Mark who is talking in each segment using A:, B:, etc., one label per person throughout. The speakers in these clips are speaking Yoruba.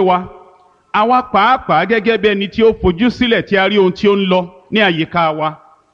A: wa àwa pàápàá gẹ́gẹ́ bí ẹni tí ó fojú sílẹ̀ tí a rí ohun tí ó ń lọ ní àyíká wa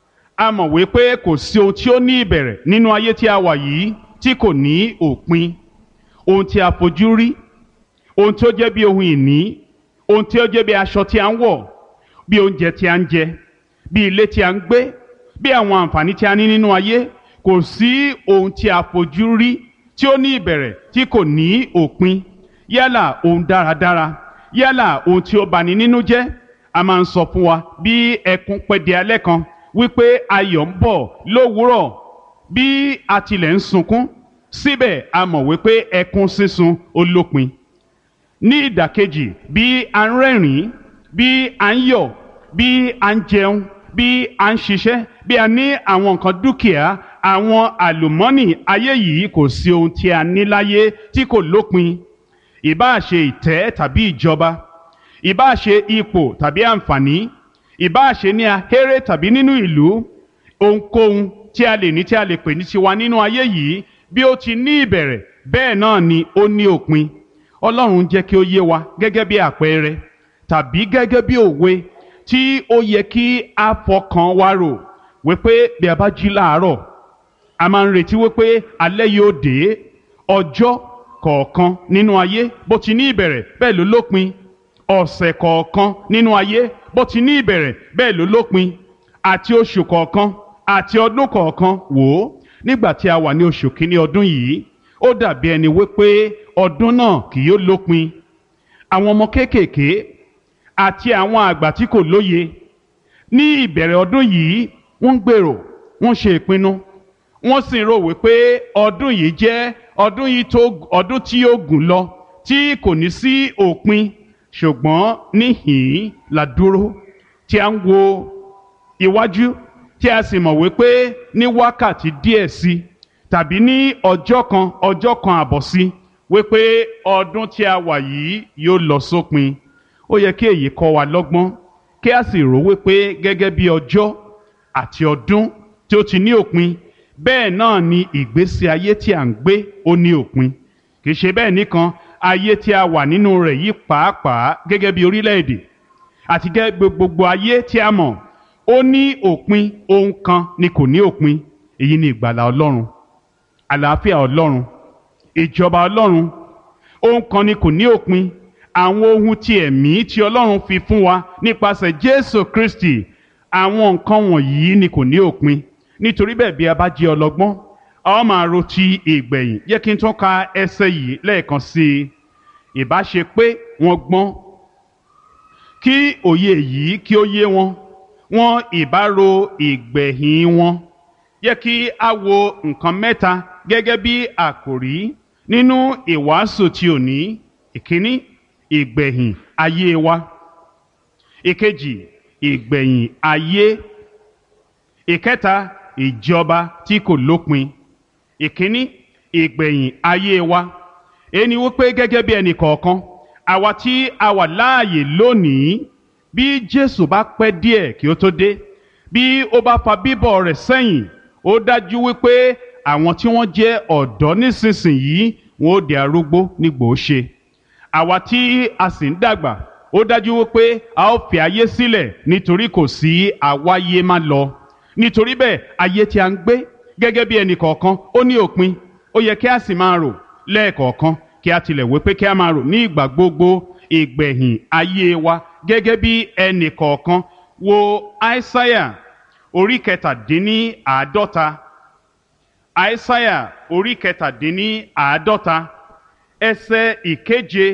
A: a mọ̀ wípé kò sí ohun tí ó ní ìbẹ̀rẹ̀ nínú ayé tí a wà yìí tí kò ní òpin ohun tí a fojú rí ohun tí ó jẹ́ bí ohun ìní ohun tí ó jẹ́ bí aṣọ tí a ń wọ̀ bí oúnjẹ tí a ń jẹ bí ilé tí a ń gbé bí àwọn àǹfààní tí a ní nínú ayé kò sí ohun tí a fojú rí tí ó ní ìbẹ̀rẹ̀ tí kò ní òpin yálà ohun dáradára yálà ohun tí ó bani nínú jẹ́ a máa ń sọ fún wa bí ẹkún pẹ́ di alẹ́ kan wípé ayọ̀ ń bọ̀ lówùúrọ̀ bí a tilẹ̀ ń sunkún síbẹ̀ a mọ̀ wípé ẹkún sísun ó lópin ní ìdàkejì bí a ń rẹ́rìn-ín bí a ń yọ̀ bí a ń jẹun bí a ń ṣiṣẹ́ bí a ní àwọn nǹkan dúkìá àwọn àlùmọ́nì ayé yìí kò sí ohun tí a ní láyé tí kò lópin ìbáà ṣe ìtẹ́ tàbí ìjọba ìbáà ṣe ipò tàbí àǹfààní ìbáà ṣe ní ahéré tàbí nínú ìlú ohunkóhun tí a lè ní tí a lè pè ní tiwa nínú ayé yìí bí ó ti ní ìbẹ̀rẹ̀ bẹ́ẹ̀ náà ni ó ní òpin ọlọ́run jẹ́ kí ó yé wa gẹ́gẹ́ bí àpẹẹrẹ tàbí gẹ́gẹ́ bí òwe tí ó yẹ kí a fọkàn wa rò wípé bí a bá jí láàárọ̀ a máa ń retí wípé alẹ́ yóò dé ọjọ́ kọ̀ọ̀kan nínú ayé bó ti ní ìbẹ̀rẹ̀ bẹ́ẹ̀ ló lópin ọ̀sẹ̀ kọ̀ọ̀kan nínú ayé bó ti ní ìbẹ̀rẹ̀ bẹ́ẹ̀ ló lópin àti oṣù kọ̀ọ̀kan àti ọdún kọ̀ọ̀kan wò ó nígbà tí a wà ní oṣù kínní ọdún yìí ó dàbí ẹni wípé ọdún náà kì yóò lópin àwọn ọmọ kéékèèké àti àwọn àgbà tí kò lóye ní ìbẹ̀rẹ̀ ọdún yìí wọ́n ń gbèrò wọ́n ṣe ìpinnu wọ́n sì ń rò wípé ọdún yìí jẹ́ ọdún yìí tó ọdún tí yóò gùn lọ tí kò ní sí òpin ṣùgbọ́n níhìn-ín la dúró tí a ń wo iwájú tí a sì mọ̀ wípé ní wákàtí díẹ̀ sí tàbí ní ọjọ́ kan ọjọ́ kan àbọ̀ sí wípé ọdún tí a wà yìí yóò lọ sópin ó yẹ kí èyí kọ́ wa lọ́gbọ́n kí a sì rò wípé gẹ́gẹ́ bí ọjọ́ àti ọdún tí ó ti ní òpin bẹ́ẹ̀ náà ni ìgbésí ayé tí à ń gbé ó ní òpin kì í ṣe bẹ́ẹ̀ nìkan ayé tí a wà nínú rẹ̀ yìí pàápàá gẹ́gẹ́ bí orílẹ̀-èdè àti gẹ́gẹ́ gbogbo ayé tí a mọ̀ ó ní òpin ohun kan ni kò ní òpin èyí ni ìgbàlà ọlọ́run àlàáfíà ọlọ́run ìjọba ọlọ́run ohun kan ni kò ní òpin àwọn ohun ti ẹ̀mí tí ọlọ́run fi fún wa nípasẹ̀ jésù kristi àwọn nǹkan wọ̀nyí ni kò ní òpin nítorí bẹ́ẹ̀ bí a bá jẹ́ ọlọ́gbọ́n a ó máa ro ti ìgbẹ̀yìn yẹ kí n tún ka ẹsẹ̀ yìí lẹ́ẹ̀kan sí i ìbá ṣe pé wọ́n gbọ́n kí òye yìí kí ó yé wọn wọn ìbá ro ìgbẹ̀yìn wọn yẹ kí a wo nǹkan mẹ́ta gẹ́gẹ́ bí àkòrí nínú ìwàásù tí ò ní ìkíní ìgbẹ̀yìn ayé wa ìkejì ìgbẹ̀yìn ayé ìkẹta ìjọba tí kò lópin ìkíní ìgbẹ̀yìn ayé wa ẹni wípé gẹ́gẹ́ bí ẹnì kọ̀ọ̀kan àwa tí a wà láàyè lónìí bí Jésù bá pẹ́ díẹ̀ kí ó tó dé bí ó bá fa bíbọ̀ rẹ̀ sẹ́yìn ó dájú wípé àwọn tí wọ́n jẹ́ ọ̀dọ́ nísinsìnyí wọn ó di arúgbó nígbò ó ṣe àwa tí a sì ń dàgbà ó dájú wípé a ó fi ayé sílẹ̀ nítorí kò sí àwáyé má lọ nítorí bẹ́ẹ̀ ayé tí a ń gbé gẹ́gẹ́ bí ẹnì kọ̀ọ̀kan ó ní òpin ó yẹ kí a sì máa rò lẹ́ẹ̀kọ̀ọ̀kan kí a tilẹ̀ wí pé kí a máa rò ní ìgbà gbogbo ìgbẹ̀yìn ayé wa gẹ́gẹ́ bí ẹnì kọ̀ọ̀kan wo aísáyà orí kẹtàdínní àádọ́ta aísáyà orí kẹtàdínní àádọ́ta ẹsẹ̀ ìkeje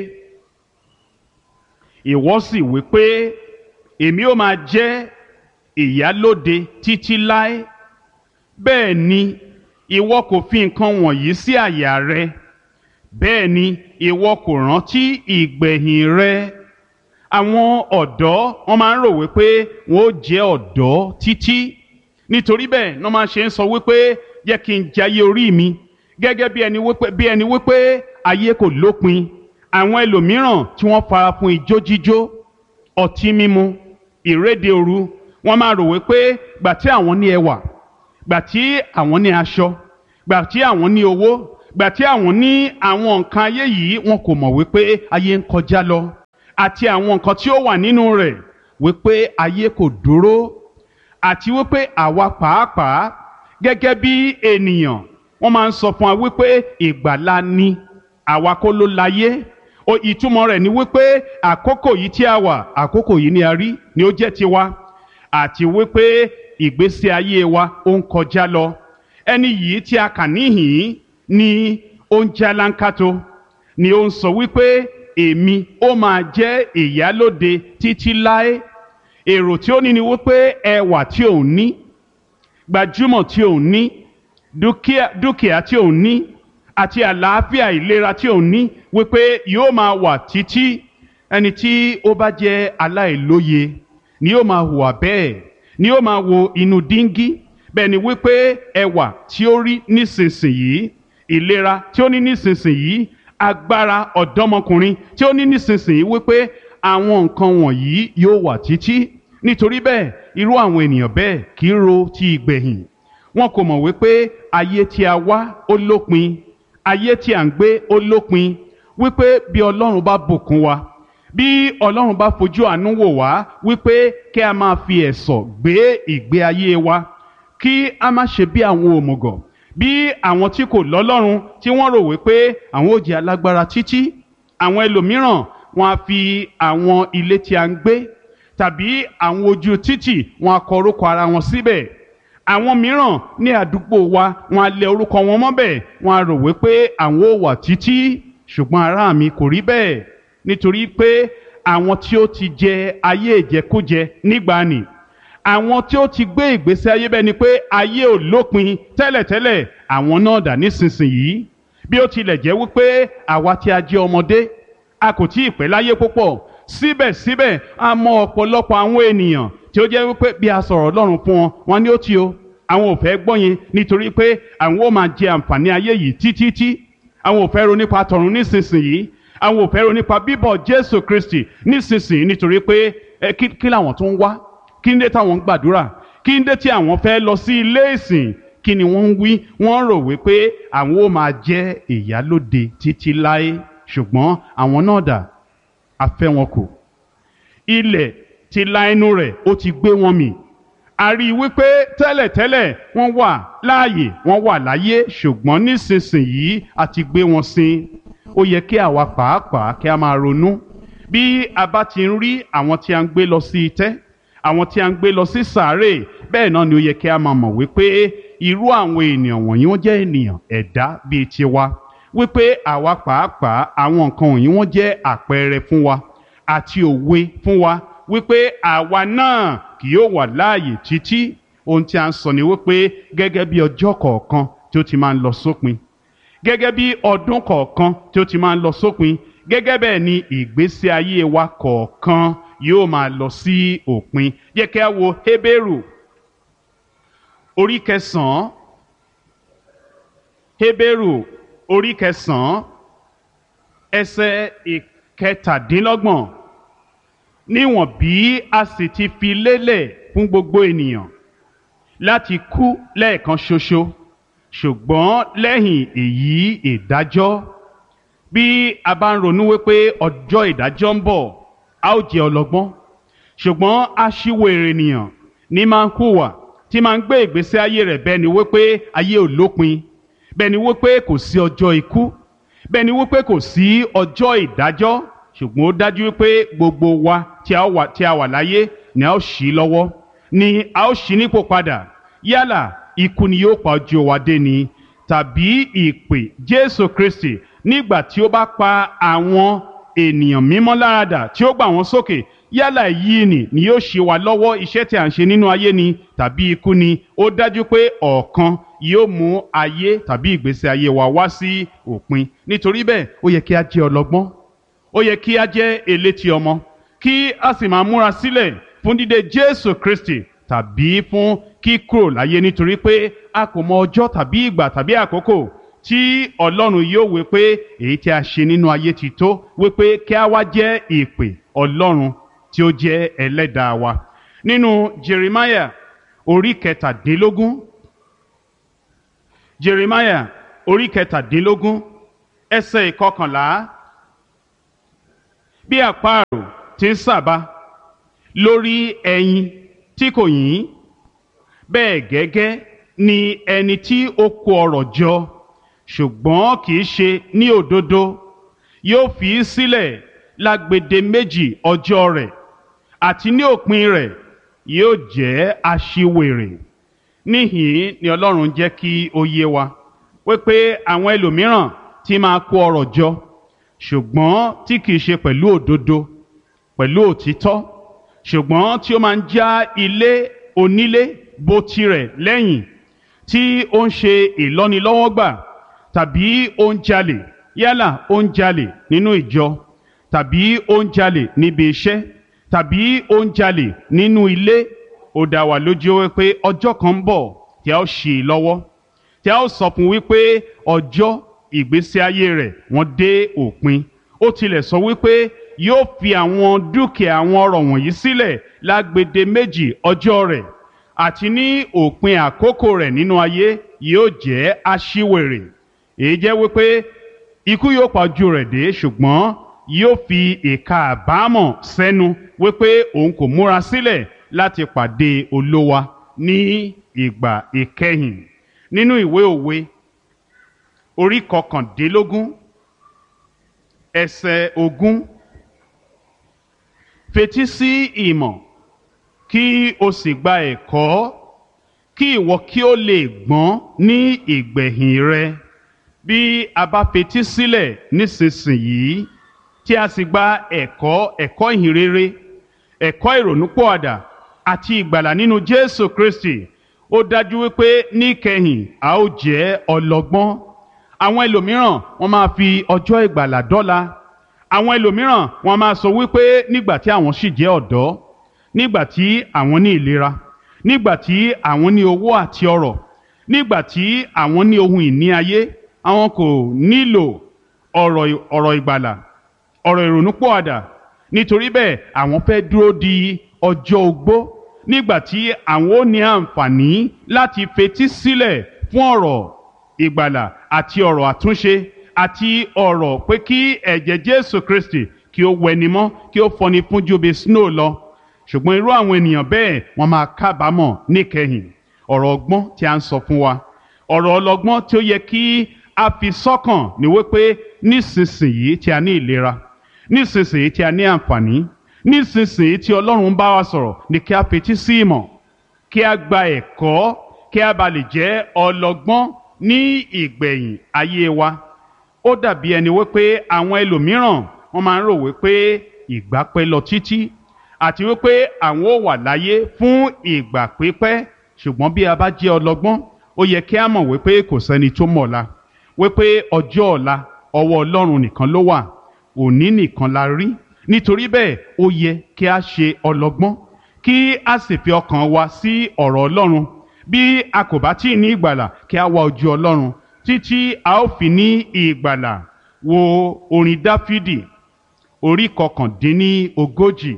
A: ìwọ sì wí pé èmi ó máa jẹ́ ìyálóde títí láé bẹ́ẹ̀ ni ìwọ kò fi nǹkan wọ̀nyí sí àyà rẹ bẹ́ẹ̀ ni ìwọ kò rántí ìgbẹ̀yìn rẹ àwọn ọ̀dọ́ wọ́n máa ń rò wípé wọ́n ó jẹ́ ọ̀dọ́ títí nítorí bẹ́ẹ̀ wọ́n máa ṣe ń sọ wípé yẹ kí n jayé orí mi gẹ́gẹ́ bí ẹni wípé bí ẹni wípé ayé kò lópin àwọn ẹlòmíràn tí wọ́n fara fún ijó jíjó ọtí mímu ìréde òru wọ́n máa rò wípé gbà tí àwọn ní ẹwà gbà tí àwọn ní aṣọ gbà tí àwọn ní owó gbà tí àwọn ní àwọn nǹkan ayé yìí wọn kò mọ̀ wípé ayé ń kọjá lọ àti àwọn nǹkan tí ó wà nínú rẹ̀ wípé ayé kò dúró àti wípé àwa pàápàá gẹ́gẹ́ bí ènìyàn wọ́n máa ń sọ fún wa wípé ìgbàlà ni àwa kọ́ ló láyé o ìtumọ̀ rẹ̀ ni wípé àkókò yìí tí a wà àkókò yìí ni a rí ni ó jẹ́ tiwa àti wípé ìgbésí ayé wa ó ń kọjá lọ ẹni yìí tí a kà níhìn ni ó ń jálánkátó ni ó ń sọ wípé èmi ó máa jẹ́ ìyálóde títí láé èrò tí ó ní ni wípé ẹwà tí òun ní gbajúmọ̀ tí òun ní dúkìá dúkìá tí òun ní àti àlàáfíà ìlera tí òun ní wípé yóò máa wà títí ẹni tí ó bá jẹ́ aláìlóye ni yóò máa hùwà bẹ́ẹ̀ ni yóò máa wo inú díngí bẹ́ẹ̀ ni wípé ẹwà tí ó rí nísinsìnyí ìlera tí ó ní nísinsìnyí agbára ọ̀dọ́mọkùnrin tí ó ní nísinsìnyí wípé àwọn nǹkan wọ̀nyí yóò wà títí nítorí bẹ́ẹ̀ irú àwọn ènìyàn bẹ́ẹ̀ kì í ro ti ìgbẹ̀yìn wọn kò mọ̀ wípé ayé tí a wá ó lópin ayé tí à ń gbé ó lópin wípé bí ọlọ́run bá bùkún wa bí ọlọ́run bá fojú àánú wò wá wípé kí a máa fi ẹ̀sọ̀ gbé ìgbé ayé wa kí a má ṣe bí àwọn òmùgọ̀ bí àwọn tí kò lọ́lọ́run tí wọ́n rò wípé àwọn ò jẹ́ alágbára títí àwọn ẹlòmíràn wọn á fi àwọn ilé tí a ń gbé tàbí àwọn ojú títì wọn á kọ orúkọ ara wọn síbẹ̀ àwọn mìíràn ní àdúgbò wa wọn á lẹ orúkọ wọn mọ́bẹ̀ wọn á rò wípé àwọn ò wà títí ṣùgbọ́n ará mi kò rí bẹ́ẹ̀ nítorí pé àwọn tí ó ti jẹ ayé ìjẹkújẹ nígbàanì àwọn tí ó ti gbé ìgbésí ayé bẹ́ẹ̀ ni pé ayé ò lópin tẹ́lẹ̀tẹ́lẹ̀ àwọn náà dà nísinsìnyí bí ó tilẹ̀ jẹ́ wípé àwa tí a jẹ́ ọmọdé a kò tí ì pẹ́ láyé púpọ̀ síbẹ̀síbẹ̀ a mọ ọ̀pọ̀lọpọ̀ àwọn ènìyàn tí ó jẹ́ wípé bí a sọ̀rọ̀ Ọlọ́run fún wọn wọn ni ó ti o àwọn ò fẹ́ gbọ́ yẹn nítorí pé àwọn ó máa jẹ àǹfààní ayé yìí títí àwọn ò fẹ́ ro nípa tọ̀run nísinsìnyí àwọn ò fẹ́ ro nípa bíbọ̀ Jésù Kristi nísinsìnyí nítorí pé ẹ kí kí làwọn tó ń wá kí ń dé táwọn ń gbàdúrà kí ń dé tí àwọn fẹ́ lọ sí ilé ìsìn kí ni wọ́n ń wí wọ́n rò wípé àwọn ó máa jẹ́ ìyálóde títí láé ṣùgbọ́n àwọn náà dà a fẹ́ wọn kù ilẹ̀ ti la ẹnu rẹ̀ ó ti gbé wọn mì a rí i wípé tẹ́lẹ̀tẹ́lẹ̀ wọ́n wà láàyè wọ́n wà láyé ṣùgbọ́n nísinsìnyí a ti gbé wọn sin ó yẹ kí àwa pàápàá kí a máa ronú bí a bá ti ń rí àwọn tí a ń gbé lọ sí itẹ́ àwọn tí a ń gbé lọ sí sàárè bẹ́ẹ̀ náà ni ó yẹ kí a máa mọ̀ wípé irú àwọn ènìyàn wọ̀nyí wọ́n jẹ́ ènìyàn ẹ̀dá bíi tiwa wípé àwa pàápàá àwọn nǹkan wọ̀nyí wọ́n jẹ́ àpẹẹrẹ fún wa àti òwe fún wa wípé àwa náà kì yóò wà láàyè títí ohun tí a ń sọ ni wípé gẹ́gẹ́ bí ọjọ́ kọ̀ọ̀kan tí ó ti máa ń lọ sópin gẹ́gẹ́ bí ọdún kọ̀ọ̀kan tí ó ti máa ń lọ sópin gẹ́gẹ́ bẹ́ẹ̀ ni ìgbésí ayé wa kọ̀ọ̀kan yóò máa lọ sí òpin yẹ kí a wo Hébérù orí kẹsàn-án Hébérù orí kẹsàn-án ẹsẹ̀ ìkẹtàdínlọ́gbọ̀n níwọ̀n bí a sì ti fi lélẹ̀ fún gbogbo ènìyàn láti kú lẹ́ẹ̀kan ṣoṣo ṣùgbọ́n lẹ́yìn èyí ìdájọ́ bí a bá ń ronú wípé ọjọ́ ìdájọ́ ń bọ̀ a ó jẹ́ ọlọ́gbọ́n ṣùgbọ́n aṣíwèrè ènìyàn ní máa ń hùwà tí máa ń gbé ìgbésí ayé rẹ̀ bẹ́ẹ̀ ni wípé ayé ò lópin bẹ́ẹ̀ ni wípé kò sí ọjọ́ ikú bẹ́ẹ̀ ni wípé kò sí ọjọ́ ìdájọ́ ṣùgbọ́n ó dájú wípé gbogbo wa tí a wà tí a wà láyé ni a ó ṣí lọ́wọ́ ni a ó ṣí nípò padà yálà ikú ni yóò pa ojú wa dé ni tàbí ìpè Jésù Kristi nígbà tí ó bá pa àwọn ènìyàn mímọ́ láradà tí ó gbà wọ́n sókè yálà yìí ni ni yóò ṣe wa lọ́wọ́ iṣẹ́ tí a ń ṣe nínú ayé ni tàbí ikú ni ó dájú pé ọ̀kan yóò mú ayé tàbí ìgbésí ayé wa wá sí òpin nítorí bẹ́ẹ̀ ó yẹ kí a jẹ́ ọlọ́gbọ́n ó yẹ kí a jẹ́ elétí ọmọ kí a sì máa múra sílẹ̀ fún dídé Jésù Kristi tàbí fún kíkúrò láyé nítorí pé a kò mọ ọjọ́ tàbí ìgbà tàbí àkókò tí Ọlọ́run yóò wí pé èyí tí a ṣe nínú ayé ti tó wí pé kí a wá jẹ́ ìpè Ọlọ́run tí ó jẹ́ ẹlẹ́dàá wa nínú Jeremiah orí kẹtàdínlógún Jeremiah orí kẹtàdínlógún ẹsẹ̀ ìkọkànlá bí àparò ti ń sàbà lórí ẹyin tí kò yín bẹ́ẹ̀ gẹ́gẹ́ ni ẹni tí ó kó ọrọ̀ jọ ṣùgbọ́n kì í ṣe ní òdodo yóò fi í sílẹ̀ lágbede méjì ọjọ́ rẹ̀ àti ní òpin rẹ̀ yóò jẹ́ aṣiwèrè níhìn ni Ọlọ́run jẹ́ kí ó yé wa wípé àwọn ẹlòmíràn tí máa kó ọrọ̀ jọ ṣùgbọ́n tí kì í ṣe pẹ̀lú òdodo pẹ̀lú òtítọ́ ṣùgbọ́n tí ó máa ń já ilé onílé bó tirẹ̀ lẹ́yìn tí ó ń ṣe ìlọ́nilọ́wọ́gbà tàbí ó ń jalè yálà ó ń jalè nínú ìjọ tàbí ó ń jalè níbi iṣẹ́ tàbí ó ń jalè nínú ilé ó dá wa lójú wípé ọjọ́ kan ń bọ̀ tí a ó ṣì í lọ́wọ́ tí a ó sọ fún wípé ọjọ́ ìgbésí ayé rẹ̀ wọ́n dé òpin ó tilẹ̀ sọ wípé yóò fi àwọn dúkìá àwọn ọrọ̀ wọ̀nyí sílẹ̀ lágbede méjì ọjọ́ rẹ̀ àti ní òpin àkókò rẹ̀ nínú ayé yóò jẹ́ aṣiwèrè èyí jẹ́ wípé ikú yóò pa ojú rẹ̀ dé ṣùgbọ́n yóò fi ìka àbámọ̀ sẹ́nu wípé òun kò múra sílẹ̀ láti pàdé olówa ní ìgbà ìkẹyìn nínú ìwé òwe orí kọkàndínlógún ẹsẹ̀ ogún fetí sí ìmọ̀ kí o sì gba ẹ̀kọ́ kí ìwọ kí o lè gbọ́n ní ìgbẹ̀yìn rẹ bí a bá fetí sílẹ̀ nísinsìnyí tí a sì gba ẹ̀kọ́ ẹ̀kọ́ ìhìnrere ẹ̀kọ́ ìrònúpọ̀àdà àti ìgbàlà nínú Jésù Kristi ó dájú wípé níkẹyìn a ó jẹ́ ọlọ́gbọ́n àwọn ẹlòmíràn wọ́n máa fi ọjọ́ ìgbàlà dọ́là àwọn ẹlòmíràn wọ́n máa sọ wípé nígbà tí àwọn sì jẹ́ ọ̀dọ́ nígbà tí àwọn ní ìlera nígbà tí àwọn ní owó àti ọrọ̀ nígbà tí àwọn ní ohun ìní ayé àwọn kò nílò ọ̀rọ̀ ọ̀rọ̀ ìgbàlà ọ̀rọ̀ ìrònúpọ̀àdà nítorí bẹ́ẹ̀ àwọn fẹ́ dúró di ọjọ́ ogbó nígbà tí àwọn ó ní àǹfààní láti fetí sílẹ̀ fún ọ̀rọ̀ ìgbàlà àti ọ̀rọ̀ àtúnṣe àti ọ̀rọ̀ pé kí ẹ̀jẹ̀ Jésù Kristi kí ó wẹni mọ́ kí ó fọni fún ju bí snow lọ ṣùgbọ́n irú àwọn ènìyàn bẹ́ẹ̀ wọ́n máa kábàámọ̀ níkẹyìn ọ̀rọ̀ ọgbọ́n tí a ń sọ fún wa ọ̀rọ̀ ọlọ́gbọ́n tí ó yẹ kí a fi sọ́kàn ní wípé nísinsìnyí tí a ní ìlera nísinsìnyí tí a ní àǹfààní nísinsìnyí tí Ọlọ́run bá wa sọ̀rọ̀ ni kí a fetí sí ìmọ̀ kí a gba ẹ̀kọ́ kí a bá lè jẹ́ ọlọ́gbọ́n ní ìgbẹ̀yìn ayé wa ó dàbí ẹni wípé àwọn ẹlòmíràn wọ́n máa ń rò wípé ìgbà pẹ́ lọ títí àti wípé àwọn ò wà láyé fún ìgbà pípẹ́ ṣùgbọ́n bí a bá jẹ́ ọlọ́gbọ́n ó yẹ kí a mọ̀ wípé kò sẹ́ni tó mọ̀ ọ̀la wípé ọjọ́ ọ̀la ọwọ́ Ọlọ́run nìkan ló wà òní nìkan la rí nítorí bẹ́ẹ̀ ó yẹ kí a ṣe ọlọ́gbọ́n kí a sì fi ọkàn wa sí ọ̀rọ̀ Ọlọ́run bí a kò bá tí ì ní ìgbàlà kí a wá ojú Ọlọ́run títí a ó fi ní ìgbàlà wo orin Dáfídì orí kọkàndínní ogójì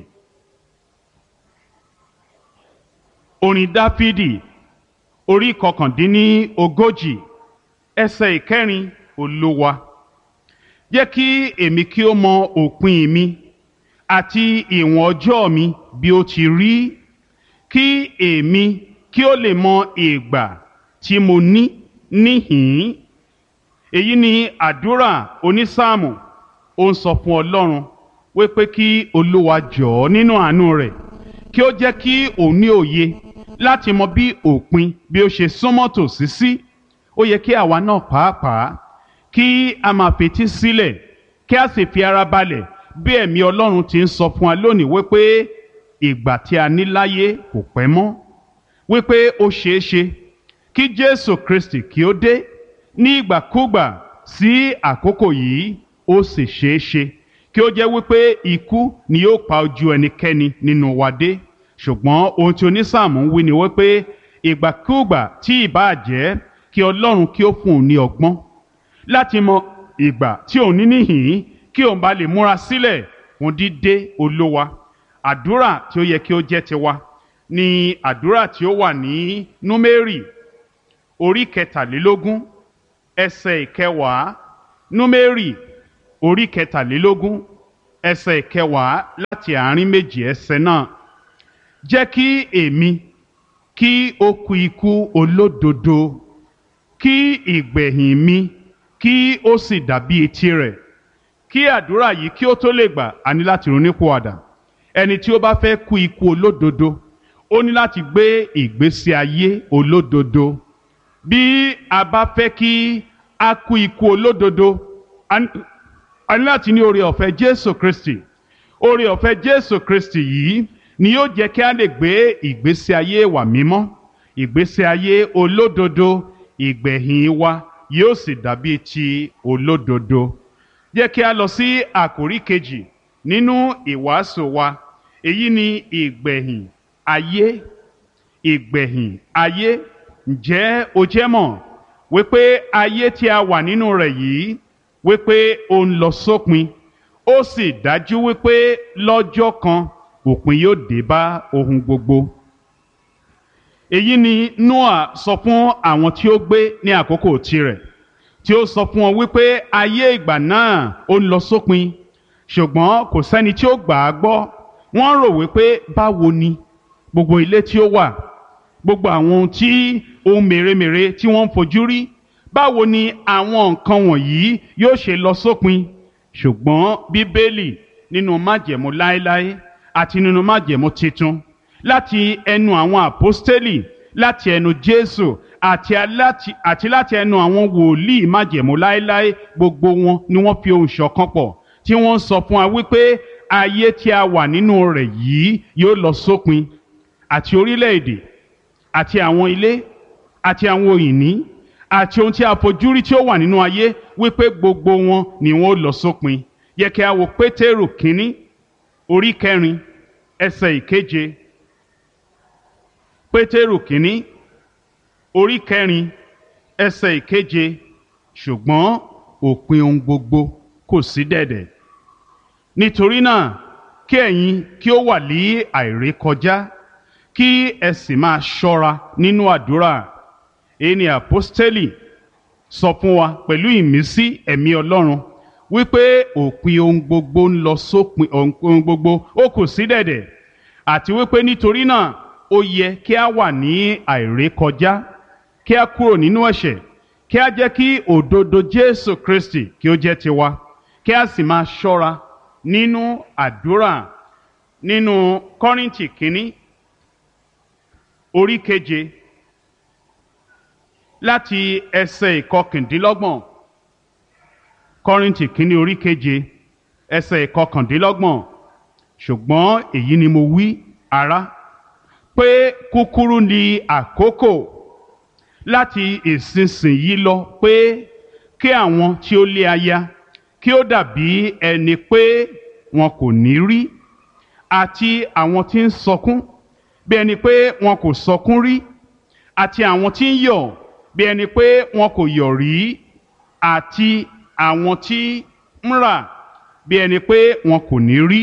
A: orin Dáfídì orí kọkàndínní ogójì ẹsẹ̀ ìkẹrin Olúwa jẹ́ kí èmi kí ó mọ òpin mi àti ìwọ̀n ọjọ́ mi bí ó ti rí kí èmi kí ó lè mọ ìgbà tí mo ní níhìn-ín èyí ni àdúrà onísáàmù ó ń sọ fún Ọlọ́run wípé kí Olúwa jọ̀ọ́ nínú àánú rẹ̀ kí ó jẹ́ kí òun ní òye láti mọ bí òpin bí ó ṣe súnmọ́ tòsí sí ó yẹ kí àwa náà pàápàá kí a máa fetí sílẹ̀ kí a sì fi ara balẹ̀ bí ẹ̀mí Ọlọ́run ti ń sọ fún wa lónìí wípé ìgbà tí a ní láyé kò pẹ́ mọ́ wípé ó ṣeé ṣe kí Jésù Kristi kí ó dé ní ìgbàkúgbà sí àkókò yìí ó sì ṣeé ṣe kí ó jẹ́ wípé ikú ni yóò pa ojú ẹnikẹ́ni nínú wa dé ṣùgbọ́n ohun tí onísáàmù ń wí ni wípé ìgbàkúgbà tí ìbáà jẹ́ kí Ọlọ́run kí ó fún un ní ọgbọ́n láti mọ ìgbà tí òun ní níhìn kí òun bá lè múra sílẹ̀ fún dídé olówa àdúrà tí ó yẹ kí ó jẹ́ tiwa ni àdúrà tí ó wà ní númérì orí kẹtàlélógún ẹsẹ̀ ìkẹwàá númérì orí kẹtàlélógún ẹsẹ̀ kẹwàá láti àárín méjì ẹsẹ̀ náà jẹ́ kí èmi kí ó kú ikú olódodo kí ìgbẹ̀yìn mi kí ó sì dàbí etí rẹ̀ kí àdúrà yìí kí ó tó lè gbà á ní láti ronúpìwàdà ẹni tí ó bá fẹ́ kú ikú olódodo ó ní láti gbé ìgbésí ayé olódodo bí a bá fẹ́ kí a kú ikú olódodo a ní a ní láti ní oore ọ̀fẹ́ Jésù Kristi oore ọ̀fẹ́ Jésù Kristi yìí ni yóò jẹ́ kí a lè gbé ìgbésí ayé wa mímọ́ ìgbésí ayé olódodo ìgbẹ̀yìn wa yóò sì dàbí ti olódodo jẹ́ kí a lọ sí àkórí kejì nínú ìwàásù wa èyí ni ìgbẹ̀yìn ayé ìgbẹ̀yìn ayé ǹjẹ́ o jẹ́ mọ̀ wípé ayé tí a wà nínú rẹ̀ yìí wípé ó ń lọ sópin ó sì dájú wípé lọ́jọ́ kan òpin yóò dé bá ohun gbogbo. èyí ni Noah sọ fún àwọn tí ó gbé ní àkókò tirẹ̀ tí ó sọ fún wọn wípé ayé ìgbà náà ó ń lọ sópin ṣùgbọ́n kò sẹ́ni tí ó gbà á gbọ́ wọ́n rò wípé báwo ni gbogbo ilé tí ó wà gbogbo àwọn ohun tí ohun mèremère tí wọ́n ń fojú rí báwo ni àwọn nǹkan wọ̀nyí yóò ṣe lọ sópin ṣùgbọ́n bíbélì nínú májẹ̀mú láéláé àti nínú májẹ̀mú titun láti ẹnu àwọn àpọ́stélì láti ẹnu jésù àti aláti àti láti ẹnu àwọn wòlíì májẹ̀mú láéláé gbogbo wọn ni wọ́n fi ohùn ṣọ̀kan pọ̀ tí wọ́n sọ fún wa wípé ayé tí a wà nínú rẹ̀ yìí yóò lọ sópin àti orílẹ̀-èdè àti àwọn ilé àti àwọn òyìnbí àti ohun tí a fojú rí tí ó wà nínú ayé wípé gbogbo wọn ni wọn ó lọ sópin yẹ kí a wo pétérù kínní orí kẹrin ẹsẹ̀ ìkeje pétérù kínní orí kẹrin ẹsẹ̀ ìkeje ṣùgbọ́n òpin ohun gbogbo kò sí dẹ̀dẹ̀ nítorí náà kí ẹ̀yin kí ó wà ní àìrékọjá kí ẹ sì máa ṣọ́ra nínú àdúrà èyí ni àpọ́stélì sọ fún wa pẹ̀lú ìmísí ẹ̀mí ọlọ́run wípé òpin ohun gbogbo ń lọ sópin ohun gbogbo ó kù sí dẹ̀dẹ̀ àti wípé nítorí náà ó yẹ kí a wà ní àìrékọjá kí a kúrò nínú ẹ̀ṣẹ̀ kí a jẹ́ kí òdodo Jésù Kristi kí ó jẹ́ tiwa kí a sì máa ṣọ́ra nínú àdúrà nínú Kọ́ríńtì kínní orí keje láti ẹsẹ̀ ìkọkàndínlọ́gbọ̀n kọ́rìntì kínní orí keje ẹsẹ̀ ìkọkàndínlọ́gbọ̀n ṣùgbọ́n èyí ni mo wí ará pé kúkúrú ni àkókò láti ìsinsìnyí lọ pé kí àwọn tí ó lé aya kí ó dàbí ẹni pé wọn kò ní rí àti àwọn tí ń sọkún bí ẹni pé wọn kò sọkún rí àti àwọn tí ń yọ̀ bí ẹni pé wọn kò yọ̀ rí àti àwọn tí ń rà bí ẹni pé wọn kò ní rí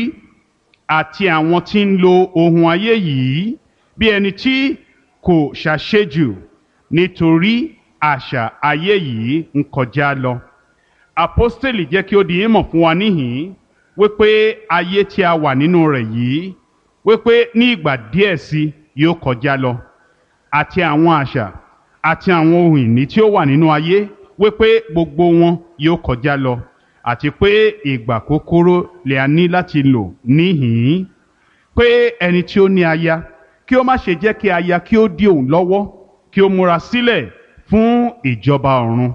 A: àti àwọn tí ń lo ohun ayé yìí bí ẹni tí kò ṣàṣejù nítorí àṣà ayé yìí ń kọjá lọ. Àpọ́stélì jẹ́ kí ó di ìmọ̀ fún wa níhìn-ín wípé ayé tí a wà nínú rẹ̀ yìí wípé ní ìgbà díẹ̀ sí yóò kọjá lọ àti àwọn àṣà àti àwọn ohun ìní tí ó wà nínú ayé wípé gbogbo wọn yóò kọjá lọ àti pé ìgbà kúkúrú lè a ní láti lò níhìn-ín pé ẹni tí ó ní aya kí ó má ṣe jẹ́ kí aya kí ó dí òun lọ́wọ́ kí ó múra sílẹ̀ fún ìjọba ọ̀run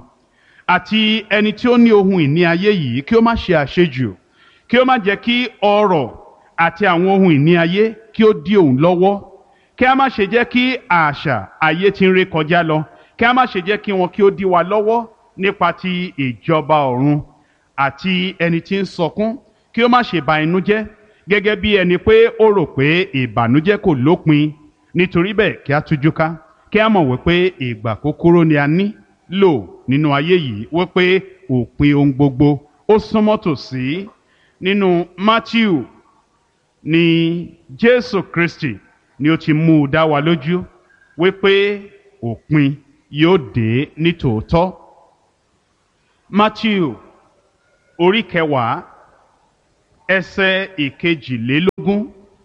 A: àti ẹni tí ó ní ohun ìní ayé yìí kí ó má ṣe àṣejù kí ó má jẹ́ kí ọrọ̀ àti àwọn ohun ìní ayé kí ó dí òun lọ́wọ́ kí a má ṣe jẹ́ kí àṣà ayé tí ń ré kọjá lọ kí a má ṣe jẹ́ kí wọn kí ó dí wa lọ́wọ́ nípa ti ìjọba ọ̀run àti ẹni tí ń sọkún kí ó má ṣe ba inú jẹ́ gẹ́gẹ́ bí ẹni pé ó rò pé ìbànújẹ́ kò lópin nítorí bẹ́ẹ̀ kí a tújú ká kí a mọ̀ wípé ìgbà kúkúrú ni a ní lò nínú ayé yìí wípé òpin ohun gbogbo ó súnmọ́ tòsí nínú Matthew ni Jésù Kristi ni ó ti mú u dá wa lójú wípé òpin yóò dé ní tòótọ́. Matthew orí kẹwàá ẹsẹ̀ ìkejìlélógún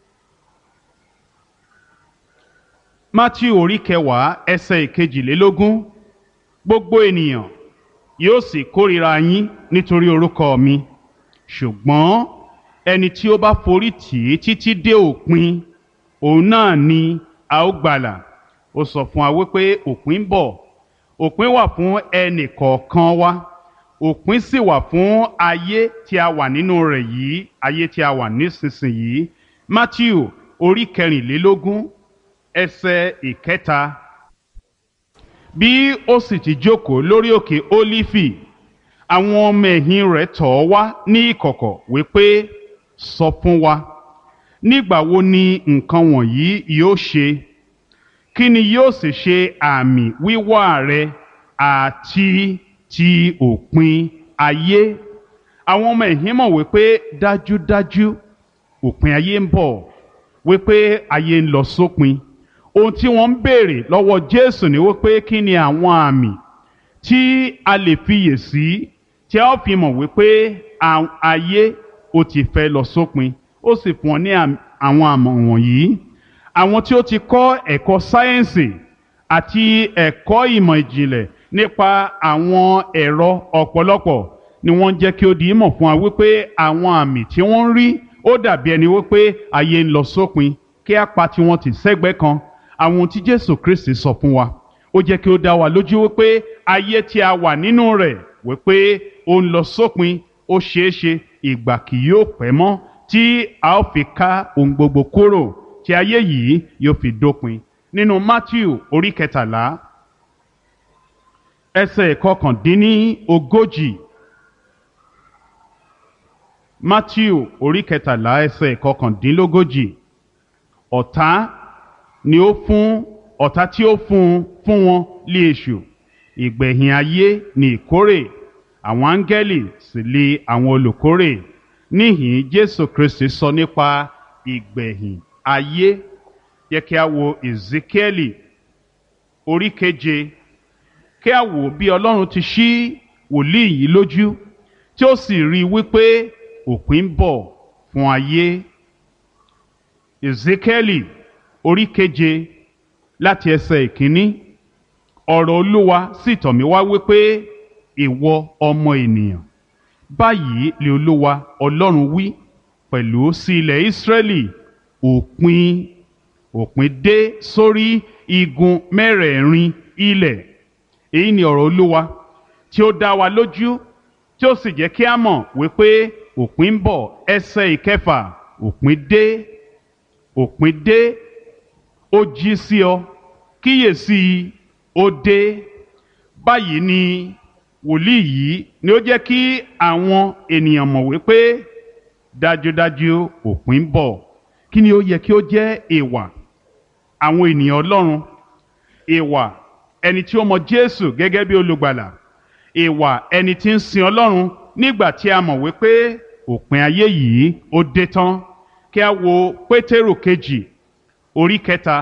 A: matthew orí kẹwàá ẹsẹ̀ ìkejìlélógún gbogbo ènìyàn yóò sì kórìíra yín nítorí orúkọ mi ṣùgbọ́n ẹni tí ó bá forí tì í títí dé òpin òun náà ni a ó gbàlà ó sọ fún wa wípé òpin ń bọ̀ òpin wà fún ẹnì kọ̀ọ̀kan wa òpin sì wà fún ayé tí a wà nínú rẹ̀ yìí ayé tí a wà nísinsìnyí matthew orí kẹrìnlélógún ẹsẹ̀ ìkẹta bí ó sì ti jókòó lórí òkè ólífì àwọn ọmọ ẹ̀yìn rẹ̀ tọ̀ ọ́ wá ní ìkọ̀kọ̀ wípé sọ fún wa nígbà wo ni nǹkan wọ̀nyí yóò ṣe kí ni yóò sì ṣe àmì wíwá rẹ àti ti òpin ayé àwọn ọmọ ẹ̀yìn mọ̀ wípé dájúdájú òpin ayé ń bọ̀ wípé ayé ń lọ sópin ohun tí wọ́n ń béèrè lọ́wọ́ Jésù ni wípé kí ni àwọn àmì tí a lè fiyè sí tí a ó fi mọ̀ wípé ayé ó ti fẹ́ lọ sópin ó sì fún ọ ní àwọn àmọ̀ wọ̀nyí àwọn tí ó ti kọ́ ẹ̀kọ́ sáyẹ́ǹsì àti ẹ̀kọ́ ìmọ̀ ìjìnlẹ̀ nípa àwọn ẹ̀rọ ọ̀pọ̀lọpọ̀ ni wọ́n jẹ́ kí ó di ìmọ̀ fún wa wípé àwọn àmì tí wọ́n ń rí ó dàbí ẹni wípé ayé ń lọ sópin kí á pa tiwọn tì sẹ́gbẹ́ kan àwọn ohun tí Jésù Kristi sọ fún wa ó jẹ́ kí ó dá wa lójú wípé ayé tí a wà nínú rẹ̀ wípé ó ń lọ sópin ó ṣeé ṣe ìgbà kì yóò pẹ́ mọ́ tí a ó fi ká ohun gbogbo kúrò tí ayé yìí yóò fi dópin nínú Matthew orí kẹtàlá ẹsẹ̀ kọkàndínní ogójì Matthew orí kẹtàlá ẹsẹ̀ kọkàndínlógójì ọ̀tá ni ó fún ọ̀tá tí ó fún fún wọn lé èṣù ìgbẹ̀yìn ayé ni ìkórè àwọn áńgẹ́lì sì lé àwọn olùkórè níhìn Jésù Kristi sọ nípa ìgbẹ̀yìn ayé yẹ kí a wo Ezekieli orí keje kí a wò bí Ọlọ́run ti ṣí wòlíì yìí lójú tí ó sì rí i wípé òpin ń bọ̀ fún ayé Ezekieli orí keje láti ẹsẹ̀ ìkíní ọ̀rọ̀ Olúwa sì tọ̀ mí wá wípé ìwọ ọmọ ènìyàn báyìí lè Olúwa Ọlọ́run wí pẹ̀lú sí ilẹ̀ Ísírẹ́lì òpin òpin dé sórí igun mẹ́rẹ̀ẹ̀rin ilẹ̀ èyí ni ọ̀rọ̀ Olúwa tí ó dá wa lójú tí ó sì jẹ́ kí a mọ̀ wípé òpin ń bọ̀ ẹsẹ̀ ìkẹfà òpin dé òpin dé ó jí sí ọ kíyèsí ó dé báyìí ni wòlíì yìí ni ó jẹ́ kí àwọn ènìyàn mọ̀ wípé dájúdájú òpin ń bọ̀ kí ni ó yẹ kí ó jẹ́ ìwà àwọn ènìyàn Ọlọ́run ìwà ẹni tí ó mọ Jésù gẹ́gẹ́ bí olùgbàlà ìwà ẹni tí ń sin Ọlọ́run nígbà tí a mọ̀ wípé òpin ayé yìí ó dé tán kí a wo Pétérù kejì orí kẹta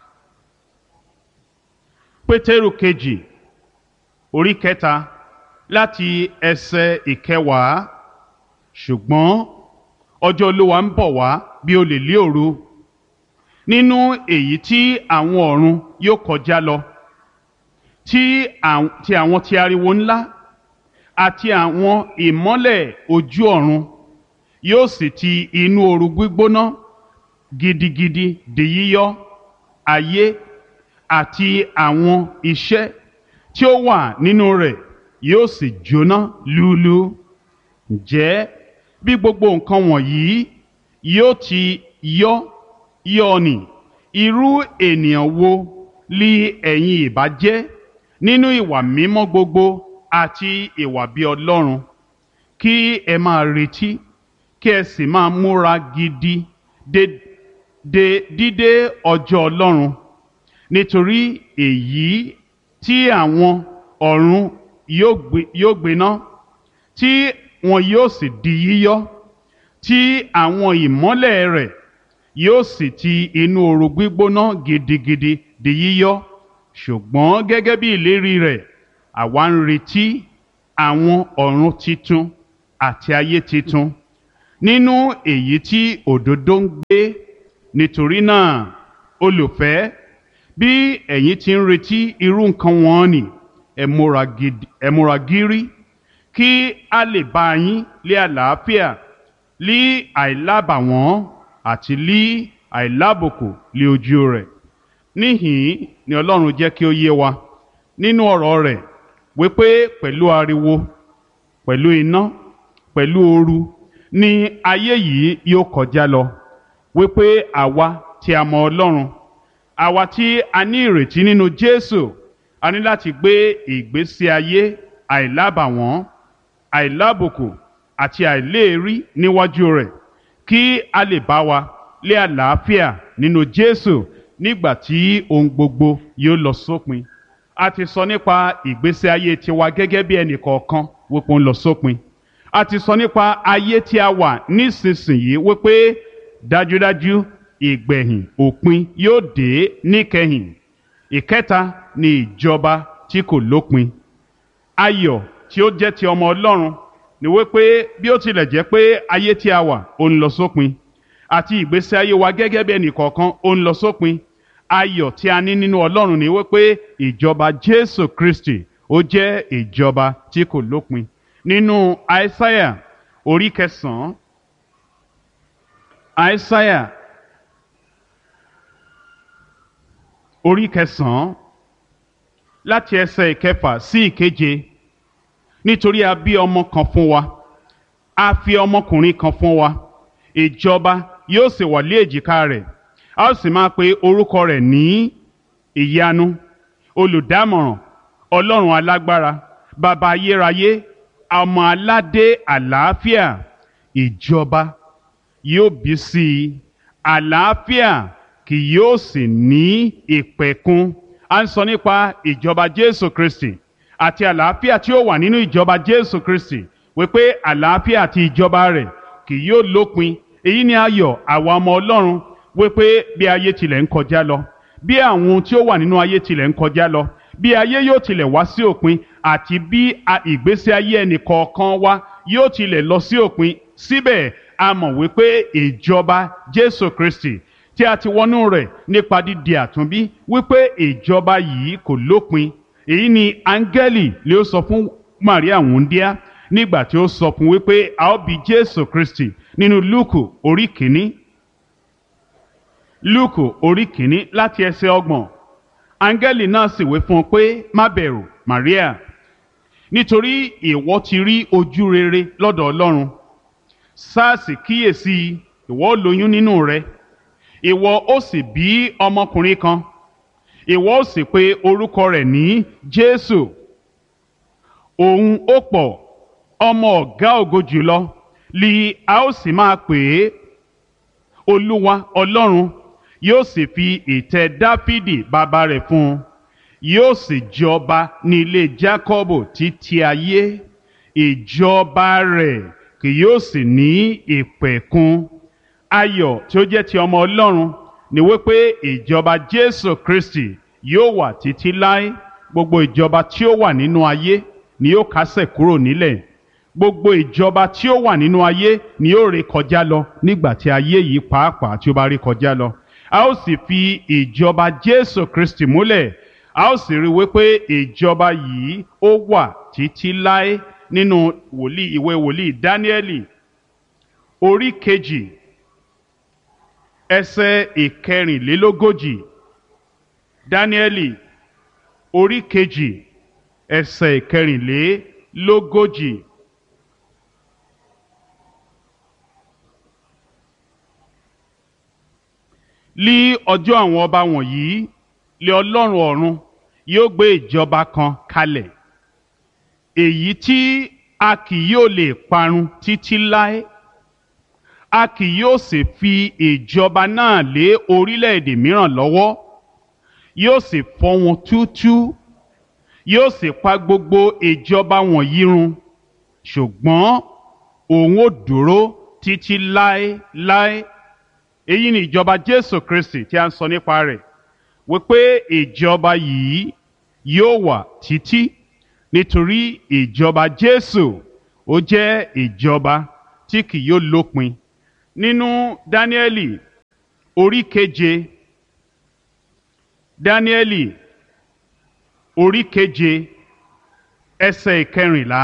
A: Pétérù kejì orí kẹta láti ẹsẹ̀ ìkẹwàá ṣùgbọ́n ọjọ́ Olúwa ń bọ̀ wá bí olè lé òru nínú èyí tí àwọn ọ̀run yóò kọjá lọ tí àwọn ti ariwo ńlá àti àwọn ìmọ́lẹ̀ ojú ọ̀run yóò sì ti inú ooru gbígbóná gidigidi di yíyọ ayé àti àwọn iṣẹ́ tí ó wà nínú rẹ̀ yóò sì jóná lúlú ǹjẹ́ bí gbogbo nǹkan wọ̀nyí yóò ti yọ yọ ni irú ènìyàn wo li ẹ̀yin ìbá jẹ́ nínú ìwà mímọ́ gbogbo àti ìwà bí Ọlọ́run kí ẹ máa retí kí ẹ sì máa múra gidi de de dídé ọjọ́ Ọlọ́run nítorí èyí tí àwọn ọ̀run yóò gbiná tí wọn yóò sì di yíyọ tí àwọn ìmọ́lẹ̀ rẹ̀ yóò sì ti inú ooru gbígbóná gidigidi di yíyọ ṣùgbọ́n gẹ́gẹ́ bí ìlérí rẹ̀ àwa ń retí àwọn ọ̀run titun àti ayé titun nínú èyí tí òdodo ń gbé nítorí náà olùfẹ́ bí ẹ̀yin ti ń retí irú nǹkan wọn ni ẹ múra gidi- ẹ múra gírí kí a lè bá yín lé àlàáfíà lí àìlábàwọ́n àti lí àìlábùkù lé ojú rẹ̀ níhìn ni ọlọ́run jẹ́ kí ó yé wa nínú ọ̀rọ̀ rẹ̀ wípé pẹ̀lú ariwo pẹ̀lú iná pẹ̀lú ooru ni ayé yìí yóò kọjá lọ wípé àwa tí a mọ ọlọ́run àwa tí a ní ìrètí nínú jésù a ní láti gbé ìgbésí ayé àìlábàwọ́n àìlábùkù àti àìléèrí níwájú rẹ̀ kí a lè bá wa lé àlàáfíà nínú jésù nígbà tí ohun gbogbo yóò lọ sópin a ti sọ nípa ìgbésí ayé tiwa gẹ́gẹ́ bí ẹnì kọ̀ọ̀kan wípé ó ń lọ sópin a ti sọ nípa ayé tí a wà nísinsìnyí wípé dájúdájú ìgbẹ̀yìn òpin yóò dé níkẹyìn ìkẹta ni ìjọba tí kò lópin ayọ̀ tí ó jẹ́ ti ọmọ ọlọ́run ni wípé bí ó tilẹ̀ jẹ́ pé ayé tí a wà ó ń lọ sópin àti ìgbésí ayé wa gẹ́gẹ́ bí ẹnì kọ̀ọ̀kan ó ń lọ sópin ayọ̀ tí a ní nínú ọlọ́run ni wípé ìjọba jésù kristi ó jẹ́ ìjọba tí kò lópin nínú aísáyà orí kẹsàn-án aísáyà orí kẹsàn-án láti ẹsẹ̀ ìkẹfà sí ìkeje nítorí a bí ọmọ kan fún wa a fi ọmọkùnrin kan fún wa ìjọba yóò sì wà lé èjìká rẹ̀ a ó sì máa pe orúkọ rẹ̀ ní ìyanu olùdámọ̀ràn ọlọ́run alágbára bàbá ayérayé ọmọ aládé àlàáfíà ìjọba yóò bí sí i àlàáfíà kì yóò sì ní ìpẹ̀kun a ń sọ nípa ìjọba jésù kristi àti àlàáfíà tí ó wà nínú ìjọba jésù kristi wípé àlàáfíà àti ìjọba rẹ̀ kì yóò lópin èyí ni ayọ̀ àwa ọmọ ọlọ́run wípé bí ayé tilẹ̀ ń kọjá lọ bí àwọn ohun tí ó wà nínú ayé tilẹ̀ ń kọjá lọ bí ayé yóò tilẹ̀ wá sí òpin àti bí a- ìgbésí ayé ẹnì kọ̀ọ̀kan wa yóò tilẹ̀ lọ sí òpin síbẹ̀ a mọ̀ wípé ìjọba jésù kristi tí a ti wọnú rẹ̀ nípa dídi àtúnbí wípé ìjọba yìí kò lópin èyí ni áńgẹ́lì lè sọ fún maria wúndíá nígbà tí ó sọ fún wípé a ó bí jésù kristi nínú lúùkù orí kìíní lúùkù orí kìíní láti ẹsẹ̀ ọgbọ̀n áńgẹ́lì náà sì wí fún un pé má bẹ̀rù maria nítorí ìwọ ti rí ojú rere lọ́dọ̀ ọlọ́run sars kíyèsí ìwọ ó lóyún nínú rẹ ìwọ ó sì bí ọmọkùnrin kan ìwọ ó sì pe orúkọ rẹ̀ ní jésù òun ó pọ̀ ọmọ ọ̀gá ògo jùlọ li a ó sì máa pè é olúwa ọlọ́run yóò sì fi ìtẹ́ dáfídì bàbá rẹ̀ fún un yóò sì jọba ní ilé jákọ́bù títí ayé ìjọba rẹ̀ kì yóò sì ní ìpẹ̀kun ayọ̀ tí ó jẹ́ ti ọmọ ọlọ́run ni wípé ìjọba jésù kristi yóò wà títí láé gbogbo ìjọba tí ó wà nínú ayé ni yóò kásẹ̀ kúrò nílẹ̀ gbogbo ìjọba tí ó wà nínú ayé ni yóò ré kọjá lọ nígbà tí ayé yìí pàápàá tí ó bá ré kọjá lọ a ó sì fi ìjọba jésù kristi múlẹ̀ a ó sì rí i wípé ìjọba yìí ó wà títí láé nínú wòlíì ìwé wòlíì dáníẹ́lì orí kejì ẹsẹ̀ ìkẹrìnlélógójì dáníẹ́lì orí kejì ẹsẹ̀ ìkẹrìnlélógójì. lí ọjọ́ àwọn ọba wọ̀nyí lé ọlọ́run ọ̀run yóò gbé ìjọba kan kalẹ̀ èyí tí a kì yóò lè parun títí láé a kì yóò sì fi ìjọba náà lé orílẹ̀-èdè mìíràn lọ́wọ́ yóò sì fọ́ wọn túútúú yóò sì pa gbogbo ìjọba wọ̀nyí run ṣùgbọ́n òun ò dúró títí láéláé èyí ni ìjọba jésù kristi tí a ń sọ nípa rẹ̀ wípé ìjọba yìí yóò wà títí nítorí ìjọba jésù ó jẹ́ ìjọba tí kì yóò lópin nínú dáníẹ́lì orí keje dáníẹ́lì orí keje ẹsẹ̀ ìkẹrìnlá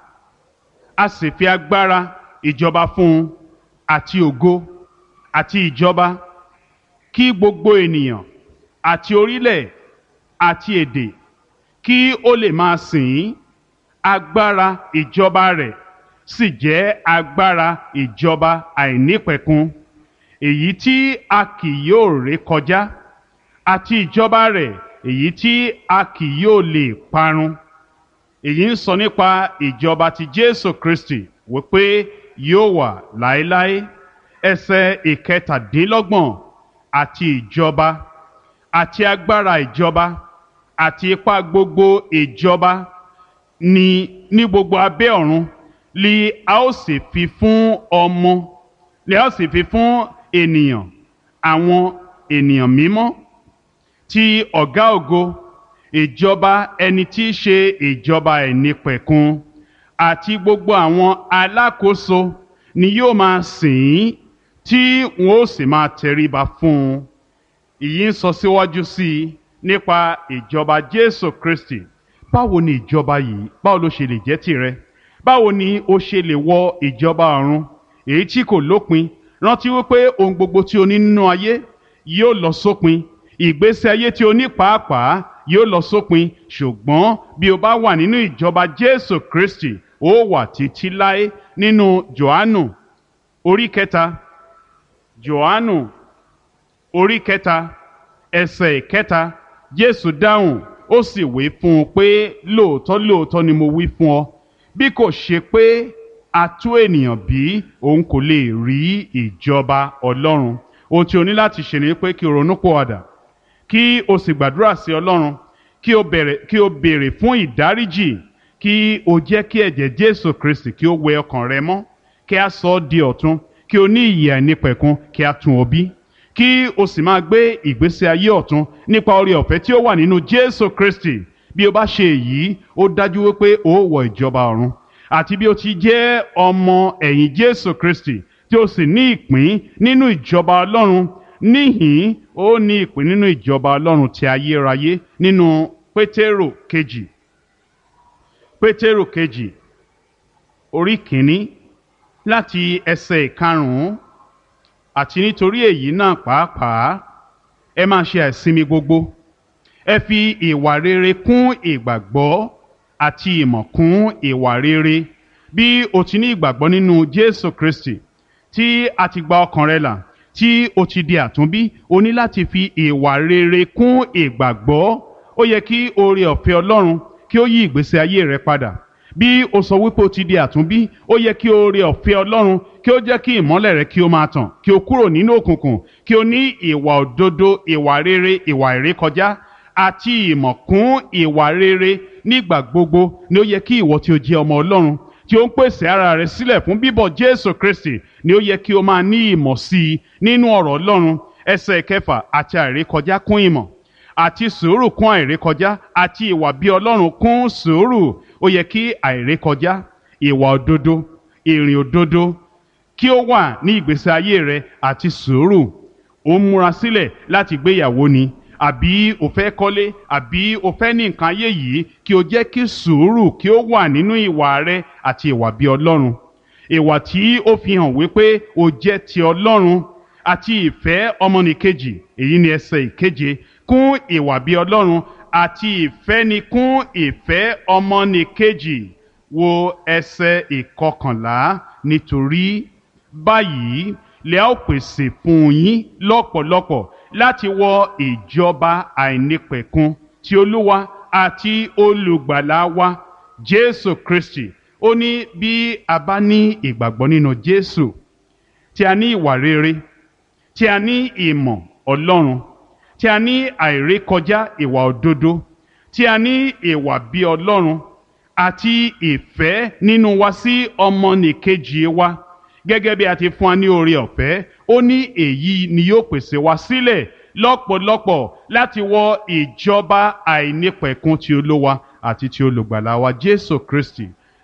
A: a sì fi agbára ìjọba fún un àti ògo àti ìjọba kí gbogbo ènìyàn àti orílẹ̀ àti èdè kí ó lè máa sìn ín agbára ìjọba rẹ̀ sì jẹ́ agbára ìjọba àìnípẹ̀kun èyí tí a kì yóò ré kọjá àti ìjọba rẹ̀ èyí tí a kì yóò lè parun èyí ń sọ nípa ìjọba ti Jésù Kristi wípé yóò wà láéláé ẹsẹ̀ ìkẹtàdínlọ́gbọ̀n àti ìjọba àti agbára ìjọba àti ipá gbogbo ìjọba ní ní gbogbo abẹ́ ọ̀run li a ó sì fi fún ọmọ li a ó sì fi fún ènìyàn àwọn ènìyàn mímọ́ ti ọ̀gá ògo ìjọba ẹni tí í ṣe ìjọba ẹ̀nípẹ̀kun àti gbogbo àwọn alákòóso ni yóò máa sìn ín tí wọn ó sì máa tẹríba fún un ìyí ń sọ síwájú sí i nípa ìjọba Jésù Kristi báwo ni ìjọba yìí báwo ló ṣe lè jẹ́ tìrẹ báwo ni o ṣe lè wọ ìjọba ọ̀run èyí tí kò lópin rántí wípé ohun gbogbo tí o ní nínú ayé yóò lọ sópin ìgbésí ayé tí o ní pàápàá yóò lọ sópin ṣùgbọ́n bí o bá wà nínú ìjọba Jésù Kristi ó wà títí láé nínú Jòhánù orí kẹta Jòhánù orí kẹta ẹsẹ̀ kẹta Jésù dáhùn ó sì wí fún un pé lóòótọ́ lóòótọ́ ni mo wí fún ọ bí kò ṣe pé a tú ènìyàn bí òun kò lè rí ìjọba Ọlọ́run ohun tí o ní láti ṣe ni pé kí o ronú pòwàdà kí o sì gbàdúrà sí Ọlọ́run kí o bẹ̀rẹ̀ kí o béèrè fún ìdáríjì kí o jẹ́ kí ẹ̀jẹ̀ Jésù Kristi kí o wẹ ọkàn rẹ mọ́ kí a sọ ọ́ di ọ̀tun kí o ní ìyè àìnípẹ̀kun kí a tún ọ bí kí o sì máa gbé ìgbésí ayé ọ̀tun nípa oore ọ̀fẹ́ tí ó wà nínú Jésù Kristi bí o bá ṣe èyí ó dájú wípé o ó wọ ìjọba ọ̀run àti bí o ti jẹ́ ọmọ ẹ̀yìn Jésù Kristi tí o sì ní ìpín nínú ìjọba Ọlọ́run níhìn ó ní ìpín nínú ìjọba Ọlọ́run ti ayérayé nínú Pétérò kejì Pétérò kejì orí kìíní láti ẹsẹ̀ ìkarùn-ún àti nítorí èyí náà pàápàá ẹ máa ṣe àìsinmi gbogbo ẹ fi ìwà rere kún ìgbàgbọ́ àti ìmọ̀ kún ìwà rere bí o ti ní ìgbàgbọ́ nínú Jésù Kristi tí a ti gba ọkàn rẹ là tí o ti di àtúnbí o ní láti fi ìwà rere kún ìgbàgbọ́ ó yẹ kí oore ọ̀fẹ́ Ọlọ́run kí ó yí ìgbésí ayé rẹ padà bí o sọ wípé o ti di àtúnbí ó yẹ kí oore ọ̀fẹ́ Ọlọ́run kí ó jẹ́ kí ìmọ́lẹ̀ rẹ kí ó máa tàn kí o kúrò nínú òkùnkùn kí o ní ìwà òdodo ìwà rere ìwà ìrékọjá àti ìmọ̀ kún ìwà rere nígbà gbogbo ni ó yẹ kí ìwọ tí o jẹ́ ọmọ Ọlọ́run tí ó ń pèsè ara rẹ sílẹ̀ fún bíbọ̀ Jésù Kristi ni ó yẹ kí o máa ní ìmọ̀ sí i nínú ọ̀rọ̀ Ọlọ́run ẹsẹ̀ kẹfà àti àìrékọjá kún ìmọ̀ àti sùúrù kún àìrékọjá àti ìwà bí Ọlọ́run kún sùúrù ó yẹ kí àìrékọjá ìwà òdodo ìrìn òdodo kí ó wà ní ìgbésí ayé rẹ àti sùúrù ó ń múra sílẹ̀ láti gbéyàwó ni àbí o fẹ́ kọ́lé àbí o fẹ́ ní nǹkan ayé yìí kí o jẹ́ kí sùúrù kí ó wà nínú ìwà rẹ àti ìwà bí Ọlọ́run ìwà tí ó fi hàn wípé o jẹ́ ti Ọlọ́run àti ìfẹ́ ọmọnìkejì èyí ni ẹsẹ̀ ìkeje kún ìwà bí Ọlọ́run àti ìfẹ́ ni kún ìfẹ́ ọmọnìkejì wo ẹsẹ̀ ìkọkànlá nítorí báyìí lè ó pèsè fún yín lọ́pọ̀lọpọ̀ láti wọ ìjọba àìnípẹ̀kun ti Olúwa àti olùgbàlà wa Jésù Kristi ó ní bí a bá ní ìgbàgbọ́ nínú Jésù tí a ní ìwà rere tí a ní ìmọ̀ Ọlọ́run tí a ní àìrékọjá ìwà òdodo tí a ní ìwà bí Ọlọ́run àti ìfẹ́ nínú wa sí ọmọnìkejì wa gẹ́gẹ́ bí a ti fún wa ní oore ọ̀fẹ́ ó ní èyí ni yóò pèsè wa sílẹ̀ lọ́pọ̀lọpọ̀ láti wọ ìjọba àìnípẹ̀kun ti Olúwa àti ti olùgbàlà wa Jésù Kristi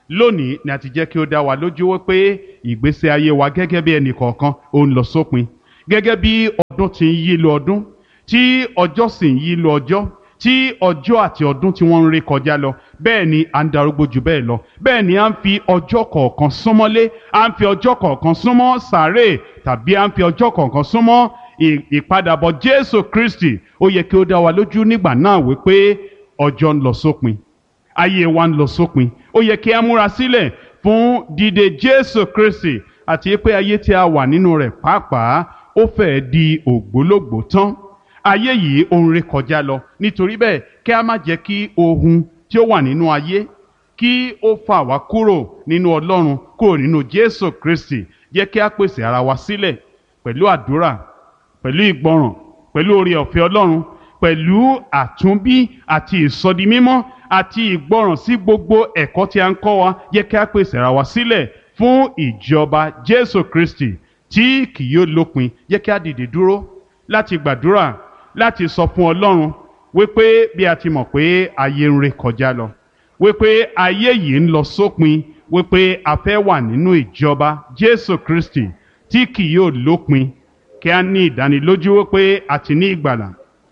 A: lónìí ni a ti jẹ́ kí ó dá wa lójú wípé ìgbésí ayé wa gẹ́gẹ́ bí ẹnì kọ̀ọ̀kan ó ń lọ sópin gẹ́gẹ́ bí ọdún ti ń yí lu ọdún tí ọjọ́ sì ń yí lu ọjọ́ tí ọjọ́ àti ọdún tí wọ́n ń ré kọjá lọ bẹ́ẹ̀ ni à ń darúgbó jù bẹ́ẹ̀ lọ bẹ́ẹ̀ ni à ń fi ọjọ́ kọ̀ọ̀kan súnmọ́lé à ń fi ọjọ́ kọ̀ọ̀kan súnmọ́ sàárè tàbí à ń fi ọjọ́ kọ̀ọ̀kan súnmọ́ ìpadàbọ̀ Jésù Kristi ó yẹ kí ó dá wa lójú nígbà náà wípé ọjọ́ ń lọ sópin ayé wa ń lọ sópin ó yẹ kí a múra sílẹ̀ fún dídé Jésù Kristi àti pé ayé tí a wà nínú rẹ̀ pàápàá ó fẹ́ẹ́ di ògbólógbòó tán ayé yìí ó ń ré kọjá lọ nítorí bẹ́ẹ̀ kí a má jẹ́ kí ohun tí ó wà nínú ayé kí ó fà wá kúrò nínú Ọlọ́run kúrò nínú Jésù Kristi jẹ́ kí a pèsè ara wa sílẹ̀ pẹ̀lú àdúrà pẹ̀lú ìgbọràn pẹ̀lú oore ọ̀fẹ́ Ọlọ́run pẹ̀lú àtúnbí àti ìsọdimímọ́ àti ìgbọràn sí gbogbo ẹ̀kọ́ tí a ń kọ́ wa jẹ́ kí a pèsè ara wa sílẹ̀ fún ìjọba Jésù Kristi tí kì yóò lópin jẹ́ kí a dìde dúró láti gbàdúrà láti sọ fún Ọlọ́run wípé bí a ti mọ̀ pé ayé ń ré kọjá lọ wípé ayé yìí ń lọ sópin wípé a fẹ́ wà nínú ìjọba Jésù Kristi tí kì yóò lópin kí a ní ìdánilójú wípé a ti ní ìgbàlà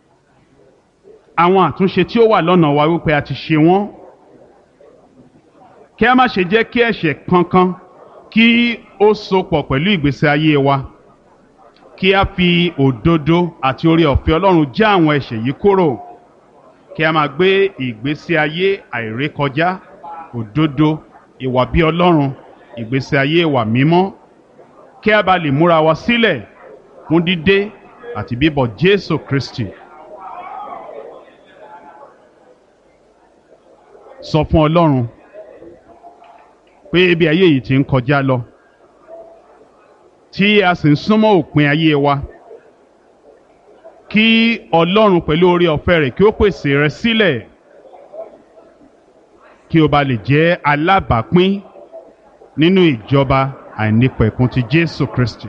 A: àwọn àtúnṣe tí ó wà lọ́nà wa wípé a ti ṣe wọ́n kí a má ṣe jẹ́ kí ẹ̀ṣẹ̀ kankan kí ó sopọ̀ pẹ̀lú ìgbésí ayé wa kí a fi òdodo àti oore ọ̀fẹ́ Ọlọ́run já àwọn ẹ̀ṣẹ̀ yìí kúrò kí a máa gbé ìgbésí ayé àìrékọjá òdodo ìwà bí Ọlọ́run ìgbésí ayé ìwà mímọ́ kí a bá lè múra wa sílẹ̀ fún dídé àti bíbọ̀ Jésù Kristi. sọ fún Ọlọ́run pé ibi ayé yìí ti ń kọjá lọ tí a sì ń súnmọ́ òpin ayé wa kí Ọlọ́run pẹ̀lú oore ọ̀fẹ́ rẹ̀ kí ó pèsè rẹ sílẹ̀ kí o bá lè jẹ́ alábàápín nínú ìjọba àìnípẹ̀kun ti Jésù Kristi.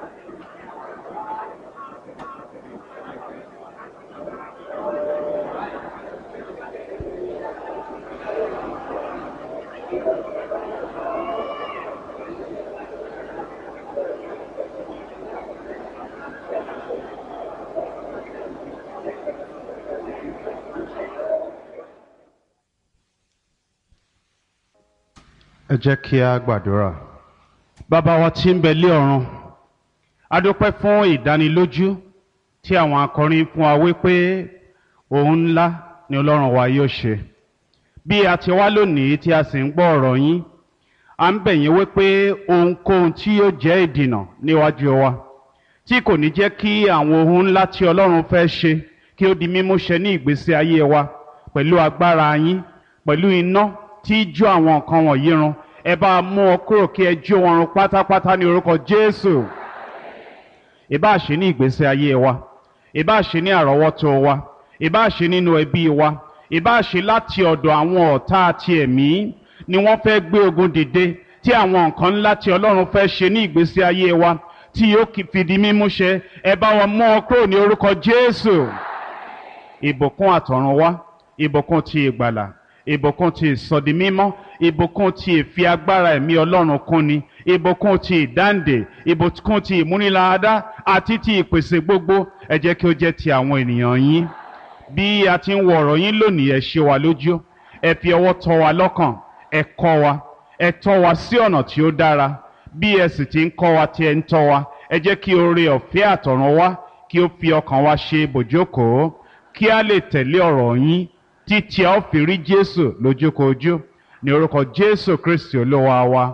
B: ẹ jẹ́ kí a gbàdúrà.
A: Bàbá wa tí ń bẹ lé ọ̀run a dúpẹ́ fún ìdánilójú tí àwọn akọrin fún wa wípé ohun ńlá ni Ọlọ́run wa yóò ṣe bí a ti wá lónìí tí a sì ń gbọ́ ọ̀rọ̀ yín à ń bẹ̀ yín wípé ohunkóhun tí yóò jẹ́ ìdìnà níwájú wa tí kò ní jẹ́ kí àwọn ohun ńlá tí Ọlọ́run fẹ́ ṣe kí ó di mímú ṣẹ ní ìgbésí ayé wa pẹ̀lú agbára yín pẹ̀lú iná tí jó àwọn nǹkan wọ̀nyí run ẹ bá mú ọ kúrò kí ẹ jó wọn run pátápátá ní orúkọ Jésù ìbá ṣe ní ìgbésí ayé wa ìbá ṣe ní àrọ́wọ́tó wa ìbá ṣe nínú ẹbí wa ìbá ṣe láti ọ̀dọ̀ àwọn ọ̀tá àti ẹ̀mí ni wọ́n fẹ́ gbé ogun dìde tí àwọn nǹkan ńlá tí Ọlọ́run fẹ́ ṣe ní ìgbésí ayé wa tí yóò fìdí mímú ṣẹ ẹ bá wọn mú ọ kúrò ní orúkọ Jésù ìbùkún àtọ̀run wá ìbùkún ti ìgbàlà ìbùkún ti ìsọdimímọ́ ìbùkún ti ìfi agbára ẹ̀mí ọlọ́run kúnni ìbùkún ti ìdáǹdè ìbùkún ti ìmúniláadá àti ti ìpèsè gbogbo ẹ jẹ́ kí ó jẹ́ ti àwọn ènìyàn yín bí a ti ń wo ọ̀rọ̀ yín lónìí ẹ ṣe wa lójú ẹ fi ọwọ́ tọ́ wa lọ́kàn ẹ kọ́ wa ẹ tọ́ wa sí ọ̀nà tí ó dára bí ẹ sì ti ń kọ́ wa tí ẹ ń tọ́ wa ẹ jẹ́ kí oore ọ̀fẹ́ àtọ̀run wá kí ó fi ọkàn wa ṣe bòjókòó kí a lè tẹ̀lé ọ̀rọ̀ yín títí a ó fi rí Jésù lójúkojú ní orúkọ Jésù Kristi Olúwa wa.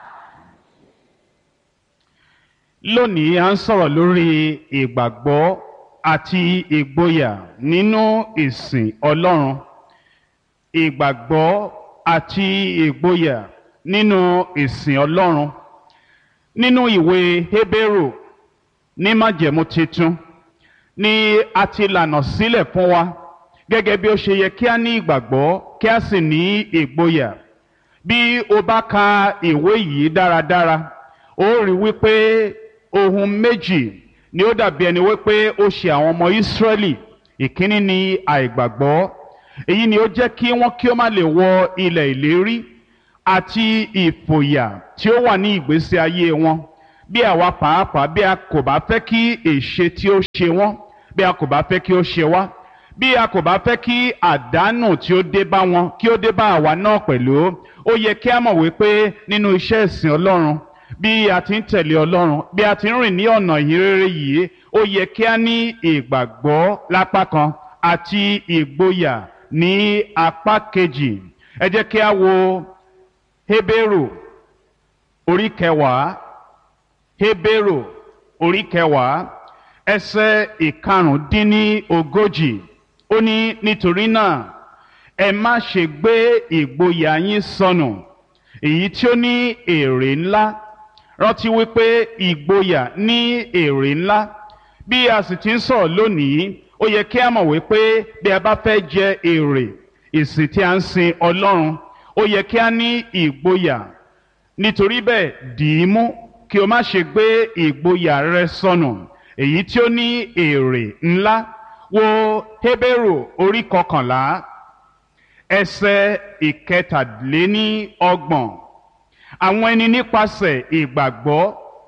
A: Lónìí à ń sọ̀rọ̀ lórí ìgbàgbọ́ àti ìgboyà nínú ìsìn Ọlọ́run. Ìgbàgbọ́ àti ìgboyà nínú ìsìn Ọlọ́run. Nínú ìwé Hébérù ní májẹ̀mú titun ni a ti lànà sílẹ̀ fún wa gẹ́gẹ́ bí ó ṣe yẹ kí a ní ìgbàgbọ́ kí a sì ní ìgboyà bí o bá ka ìwé yìí dáradára ó rí wípé ohun méjì ni ó dàbí ẹni wípé ó ṣe àwọn ọmọ Ísírẹ́lì ìkíní ni àìgbàgbọ́ èyí ni ó jẹ́ kí wọ́n kí ó má lè wọ ilẹ̀ ìlérí àti ìfòyà tí ó wà ní ìgbésí ayé wọn bí àwa pàápàá bí a kò bá fẹ́ kí èṣe tí ó ṣe wọ́n bí a kò bá fẹ́ kí ó ṣe wá bí a kò bá fẹ́ kí àdánù tí ó dé bá wọn kí ó dé bá àwa náà pẹ̀lú ó yẹ kí a mọ̀ wípé nínú iṣẹ́ ìsìn ọlọ́run bí a ti ń tẹ̀lé ọlọ́run bí a ti ń rìn ní ọ̀nà ìhìnrere yìí ó yẹ kí a ní ìgbàgbọ́ lápá kan àti ìgboyà ní apá kejì ẹ jẹ́ kí a wo Hébérù orí kẹwàá Hébérù orí kẹwàá ẹsẹ̀ ìkarùndínní ogójì ó ní nítorí náà ẹ má ṣe gbé ìgboyà yín sọnù èyí tí ó ní èrè ńlá rántí wípé ìgboyà ní èrè ńlá bí a sì ti ń sọ̀rọ̀ lónìí ó yẹ kí a mọ̀ wípé bí a bá fẹ́ jẹ èrè ìsìn tí a ń sin Ọlọ́run ó yẹ kí a ní ìgboyà nítorí bẹ́ẹ̀ dì í mú kí o má ṣe gbé ìgboyà rẹ sọnù èyí tí ó ní èrè ńlá wo Hébérù orí kọkànlá ẹsẹ̀ ìkẹtàléní ọgbọ̀n àwọn ẹni nípasẹ̀ ìgbàgbọ́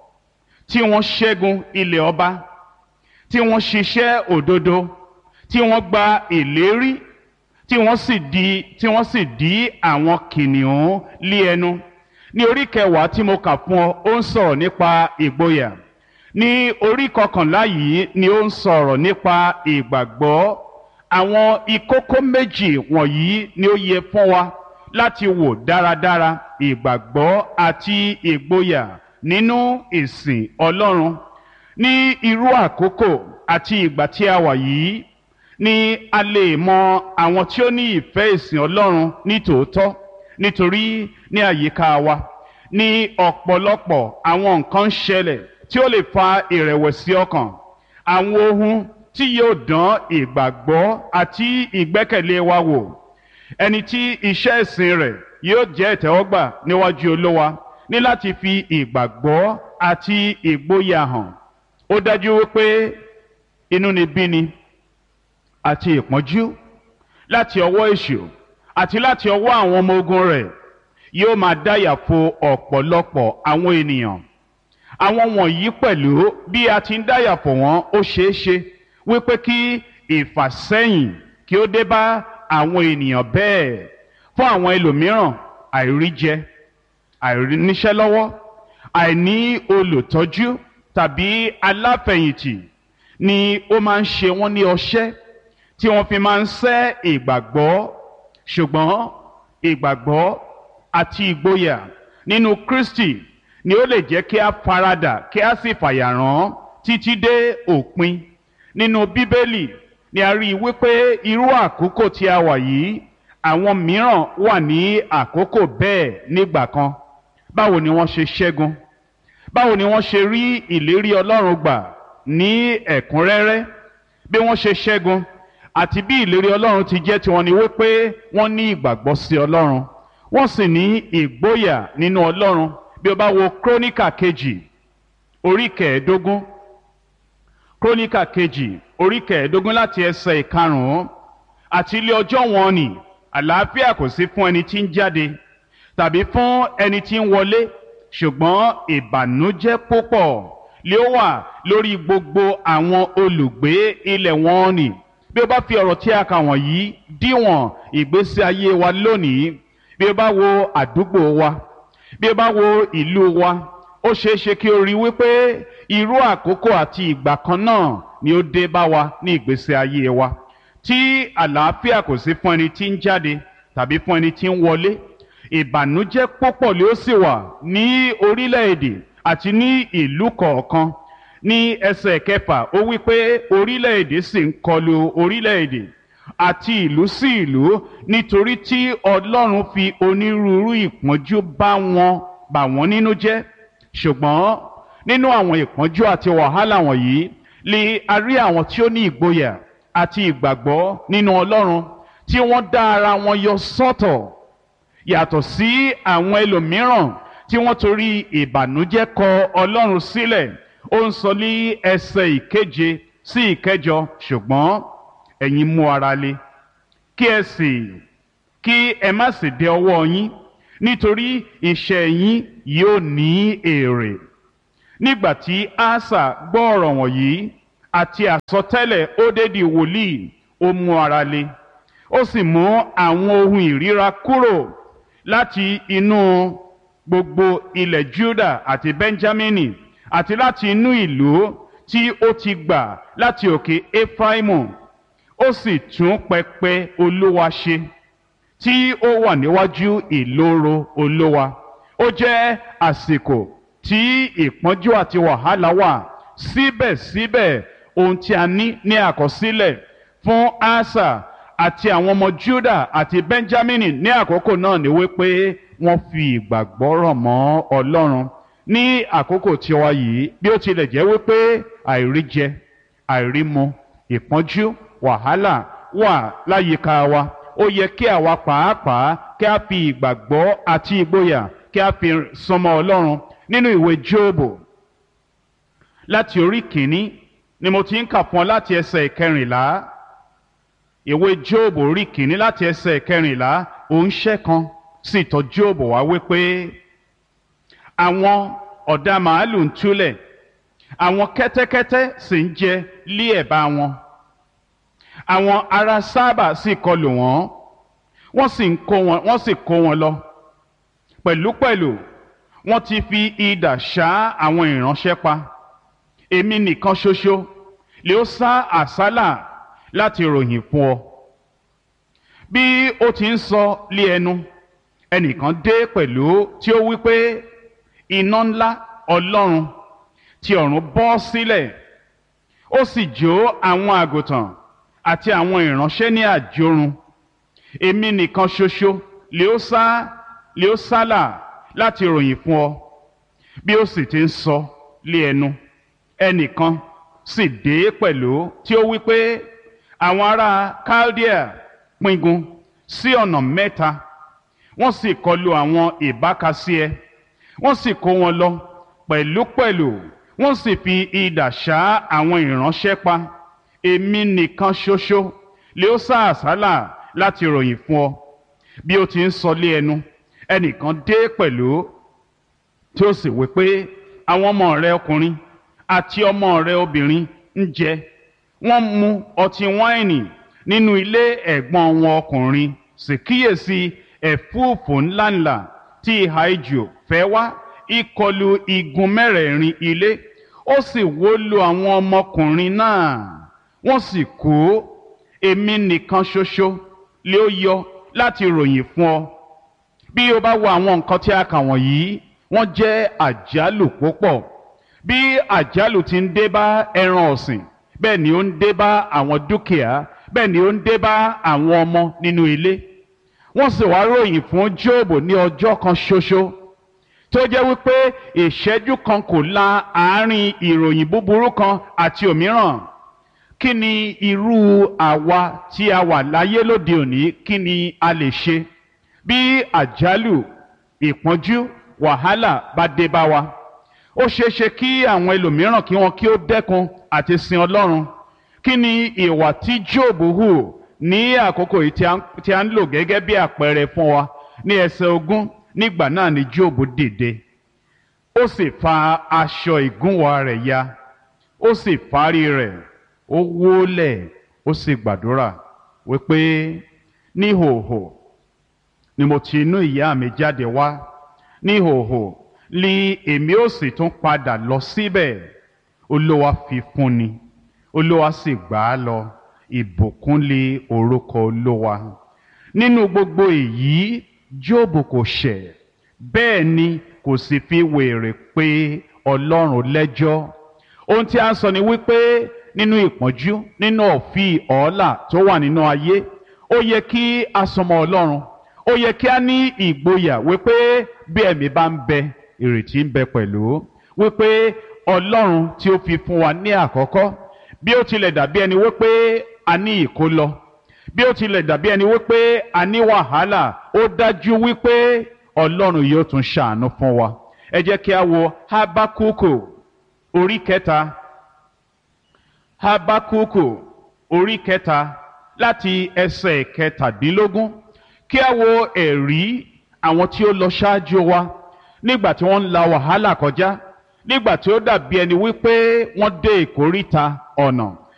A: tí wọ́n ṣẹ́gun ilẹ̀ ọba tí wọ́n ṣiṣẹ́ òdodo tí wọ́n gba ìlérí tí wọ́n sì di tí wọ́n sì dí àwọn kìnìún lé ẹnu ní orí kẹwàá tí mo kà fún ọ ó ń sọ̀rọ̀ nípa ìgboyà ní orí kọkànlá yìí ni ó ń sọ̀rọ̀ nípa ìgbàgbọ́ àwọn ìkókó méjì wọ̀nyí ni ó yẹ fún wa láti wò dáradára ìgbàgbọ́ àti ìgboyà nínú ìsìn Ọlọ́run ní irú àkókò àti ìgbà tí a wà yìí ni a lè mọ àwọn tí ó ní ìfẹ́ ìsìn Ọlọ́run ní tòótọ́ nítorí ní àyíká wa ní ọ̀pọ̀lọpọ̀ àwọn nǹkan ń ṣẹlẹ̀ tí ó lè fa ìrẹ̀wẹ̀sì ọkàn àwọn ohun tí yóò dán ìgbàgbọ́ àti ìgbẹ́kẹ̀lé wa wò ẹni tí iṣẹ́ ìsìn rẹ̀ yóò jẹ́ ìtẹ́wọ́gbà níwájú Olúwa ní láti fi ìgbàgbọ́ àti ìgboyà hàn ó dájú wípé inúnibíni àti ìpọ́njú láti ọwọ́ èṣù àti láti ọwọ́ àwọn ọmọ ogun rẹ̀ yóò máa dáyà fo ọ̀pọ̀lọpọ̀ àwọn ènìyàn àwọn wọ̀nyí pẹ̀lú bí a ti ń dáyà fò wọ́n ó ṣeé ṣe wípé kí ìfàsẹ́yìn kí ó dé bá àwọn ènìyàn bẹ́ẹ̀ fún àwọn ẹlòmíràn àìríjẹ àìríníṣẹ́ lọ́wọ́ àìní olùtọ́jú tàbí aláfẹ̀yìntì ni ó máa ń ṣe wọ́n ní ọṣẹ́ tí wọ́n fi máa ń sẹ́ ìgbàgbọ́ ṣùgbọ́n ìgbàgbọ́ àti ìgboyà nínú Kristi ni ó lè jẹ́ kí a faradà kí a sì fàyàrán títí dé òpin nínú Bíbélì ni a rí i wípé irú àkókò tí a wà yìí àwọn mìíràn wà ní àkókò bẹ́ẹ̀ nígbà kan báwo ni wọ́n ṣe ṣẹ́gun báwo ni wọ́n ṣe rí ìlérí Ọlọ́run gbà ní ẹ̀kúnrẹ́rẹ́ bí wọ́n ṣe ṣẹ́gun àti bí ìlérí Ọlọ́run ti jẹ́ tiwọn ni wípé wọ́n ní ìgbàgbọ́ sí Ọlọ́run wọ́n sì ní ìgboyà nínú Ọlọ́run bí o bá wo króníkà kejì orí kẹẹ̀ẹ́dógún króníkà kejì orí kẹẹ̀ẹ́dógún láti ẹsẹ̀ ìkarùn-ún àti ilé ọjọ́ wọn ni àlàáfíà kò sí fún ẹni tí ń jáde tàbí fún ẹni tí ń wọlé ṣùgbọ́n ìbànújẹ́ púpọ̀ lé ó wà lórí gbogbo àwọn olùgbé ilẹ̀ wọn ni bí o bá fi ọ̀rọ̀ tí a kà wọ̀nyí díwọ̀n ìgbésí ayé wa lónìí bí o bá wo àdúgbò wa bí o bá wo ìlú wa ó ṣeé ṣe kí o rí wípé irú àkókò àti ìgbà kan náà ni ó dé bá wa ní ìgbésí ayé wa tí àlàáfíà kò sí fún ẹni tí ń jáde tàbí fún ẹni tí ń wọlé ìbànújẹ́ púpọ̀ ló sì wà ní orílẹ̀-èdè àti ní ìlú kọ̀ọ̀kan ní ẹsẹ̀ kẹfà ó wí pé orílẹ̀-èdè sì ń kọlu orílẹ̀-èdè àti ìlú sí ìlú nítorí tí Ọlọ́run fi onírúurú ìpọ́njú bá wọn bà wọ́n nínú jẹ́ ṣùgbọ́n nínú àwọn ìpọ́njú àti wàhálà wọ̀nyí lè a rí àwọn tí ó ní ìgboyà àti ìgbàgbọ́ nínú Ọlọ́run tí wọ́n dá ara wọn yọ sọ́tọ̀ yàtọ̀ sí àwọn ẹlòmíràn tí wọ́n torí ìbànújẹ́ kọ Ọlọ́run sílẹ̀ ó ń sọ ní ẹsẹ̀ ìkeje sí ìkẹjọ ṣùgbọ́n ẹ̀yin mú ara le kí ẹ sì kí ẹ má sì dẹ ọwọ́ yín nítorí iṣẹ́ yín yóò ní èrè nígbà tí asa gbọ́ ọ̀rọ̀ wọ̀nyí àti àsọtẹ́lẹ̀ ódédì wòlíì ó mú ara le ó sì mú àwọn ohun ìríra kúrò láti inú gbogbo ilẹ̀ juda àti benjamini àti láti inú ìlú tí ó ti gbà láti òkè efraimu ó sì tún pẹpẹ olúwa ṣe tí ó wà níwájú ìloro olúwa ó jẹ́ àsìkò tí ìpọ́njú àti wàhálà wà síbẹ̀síbẹ̀ ohun tí a ní ní àkọsílẹ̀ fún asa àti àwọn ọmọ juda àti benjamin ní àkókò náà ni wípé wọ́n fi ìgbàgbọ́ rọ̀ mọ́ ọlọ́run ní àkókò tiwa yìí bí ó tilẹ̀ jẹ́ wípé àìríjẹ àìrímu ìpọ́njú wàhálà wà láyìíká wa ó yẹ kí àwa pàápàá kí a fi ìgbàgbọ́ àti ìgboyà kí a fi sọmọ ọlọ́run nínú ìwé jóòbù láti orí kìíní ni mo ti ń kà fún ọ láti ẹsẹ̀ ìkẹrìnlá ìwé jóòbù orí kìíní láti ẹsẹ̀ ìkẹrìnlá òǹṣẹ́ kan sì tọ̀ jóòbù wá wípé àwọn ọ̀dà màálù ń túlẹ̀ àwọn kẹ́tẹ́kẹ́tẹ́ sì ń jẹ lé ẹ̀bá wọn àwọn ará sábà sì kọlù wọ́n wọ́n sì ń kó wọn wọ́n sì kó wọn lọ pẹ̀lúpẹ̀lú wọ́n ti fi idà ṣá àwọn ìránṣẹ́ pa èmi nìkan ṣoṣo lè ó sá àsálà láti ròyìn fún ọ bí ó ti ń sọ lé ẹnu ẹnìkan dé pẹ̀lú tí ó wí pé iná ńlá ọlọ́run ti ọ̀run bọ́ sílẹ̀ ó sì jó àwọn àgùntàn àti àwọn ìránṣẹ́ ní àjorun èmi nìkan ṣoṣo lè ó sá lè ó sálà láti ròyìn fún ọ bí ó sì ti ń sọ lé ẹnu ẹnìkan sì dé pẹ̀lú tí ó wí pé àwọn ará Chaldea pingun sí ọ̀nà mẹ́ta wọ́n sì kọlu àwọn ìbákasí ẹ wọ́n sì kó wọn lọ pẹ̀lúpẹ̀lú wọ́n sì fi idà ṣá àwọn ìránṣẹ́ pa èmi nìkan ṣoṣo lè ó sá àsálà láti ròyìn fún ọ bí ó ti ń sọ lé ẹnu ẹnìkan dé pẹ̀lú tí ó sì wí pé àwọn ọmọ rẹ ọkùnrin àti ọmọ rẹ obìnrin ń jẹ wọ́n mu ọtí wáìnì nínú ilé ẹ̀gbọ́n wọn ọkùnrin sì kíyèsí ẹ̀fúùfù ńláńlá tí ìhà ijù fẹ́ wá ìkọlù igun mẹ́rẹ̀ẹ̀rin ilé ó sì wó lu àwọn ọmọkùnrin náà wọ́n sì kú èmi nìkan ṣoṣo lé ó yọ láti ròyìn fún ọ bí o bá wo àwọn nǹkan tí a kà wọ̀nyí wọ́n jẹ́ àjálù púpọ̀ bí àjálù ti ń dé bá ẹran ọ̀sìn bẹ́ẹ̀ ni ó ń dé bá àwọn dúkìá bẹ́ẹ̀ ni ó ń dé bá àwọn ọmọ nínú ilé wọ́n sì wá ròyìn fún Jóòbù ní ọjọ́ kan ṣoṣo tó jẹ́ wípé ìṣẹ́jú kan kò la àárín ìròyìn búburú kan àti òmíràn kí ni irú àwa tí a wà láyé lóde òní kí ni a lè ṣe bí àjálù ìpọ́njú wàhálà bá dé bá wa ó ṣeé ṣe kí àwọn ẹlòmíràn kí wọn kí ó dẹ́kun àti sin Ọlọ́run kí ni ìwà tí Jóòbù hù ní àkókò yìí tí a ń lò gẹ́gẹ́ bí àpẹẹrẹ fún wa ní ẹsẹ̀ ogún nígbà náà ni Jóòbù dìde ó sì fa aṣọ ìgúnwà rẹ̀ ya ó sì fárí rẹ̀ ó wólẹ̀ ó sì gbàdúrà wípé níhòòhò ni mo ti inú ìyá mi jáde wá níhòòhò ni èmi ó sì tún padà lọ síbẹ̀ olúwa fi fún ni olúwa sì gbà á lọ ìbùkún lé orúkọ olúwa nínú gbogbo èyí jóòbù kò ṣẹ̀ bẹ́ẹ̀ ni kò sì fi wèrè pé ọlọ́run lẹ́jọ́ ohun tí a ń sọ ni wípé nínú ìpọ́njú nínú ọ̀fì ọ̀ọ́là tó wà nínú ayé ó yẹ kí a sọmọ ọlọ́run ó yẹ kí a ní ìgboyà wípé bí ẹ̀mí bá ń bẹ ìrètí ń bẹ pẹ̀lú wípé ọlọ́run tí ó fi fún wa ní àkọ́kọ́ bí ó tilẹ̀ dàbí ẹni wípé a ní ìkólọ bí ó tilẹ̀ dàbí ẹni wípé a ní wàhálà ó dájú wípé ọlọ́run yóò tún ṣàánú fún wa ẹ jẹ́ kí a wo habakuku orí kẹta habakuku orí kẹta láti ẹsẹ̀ kẹtàdínlógún kí a wo ẹ̀rí àwọn tí ó lọ ṣáájú wa nígbà tí wọ́n ń la wàhálà kọjá nígbà tí ó dàbí ẹni wípé wọ́n dé ìkóríta ọ̀nà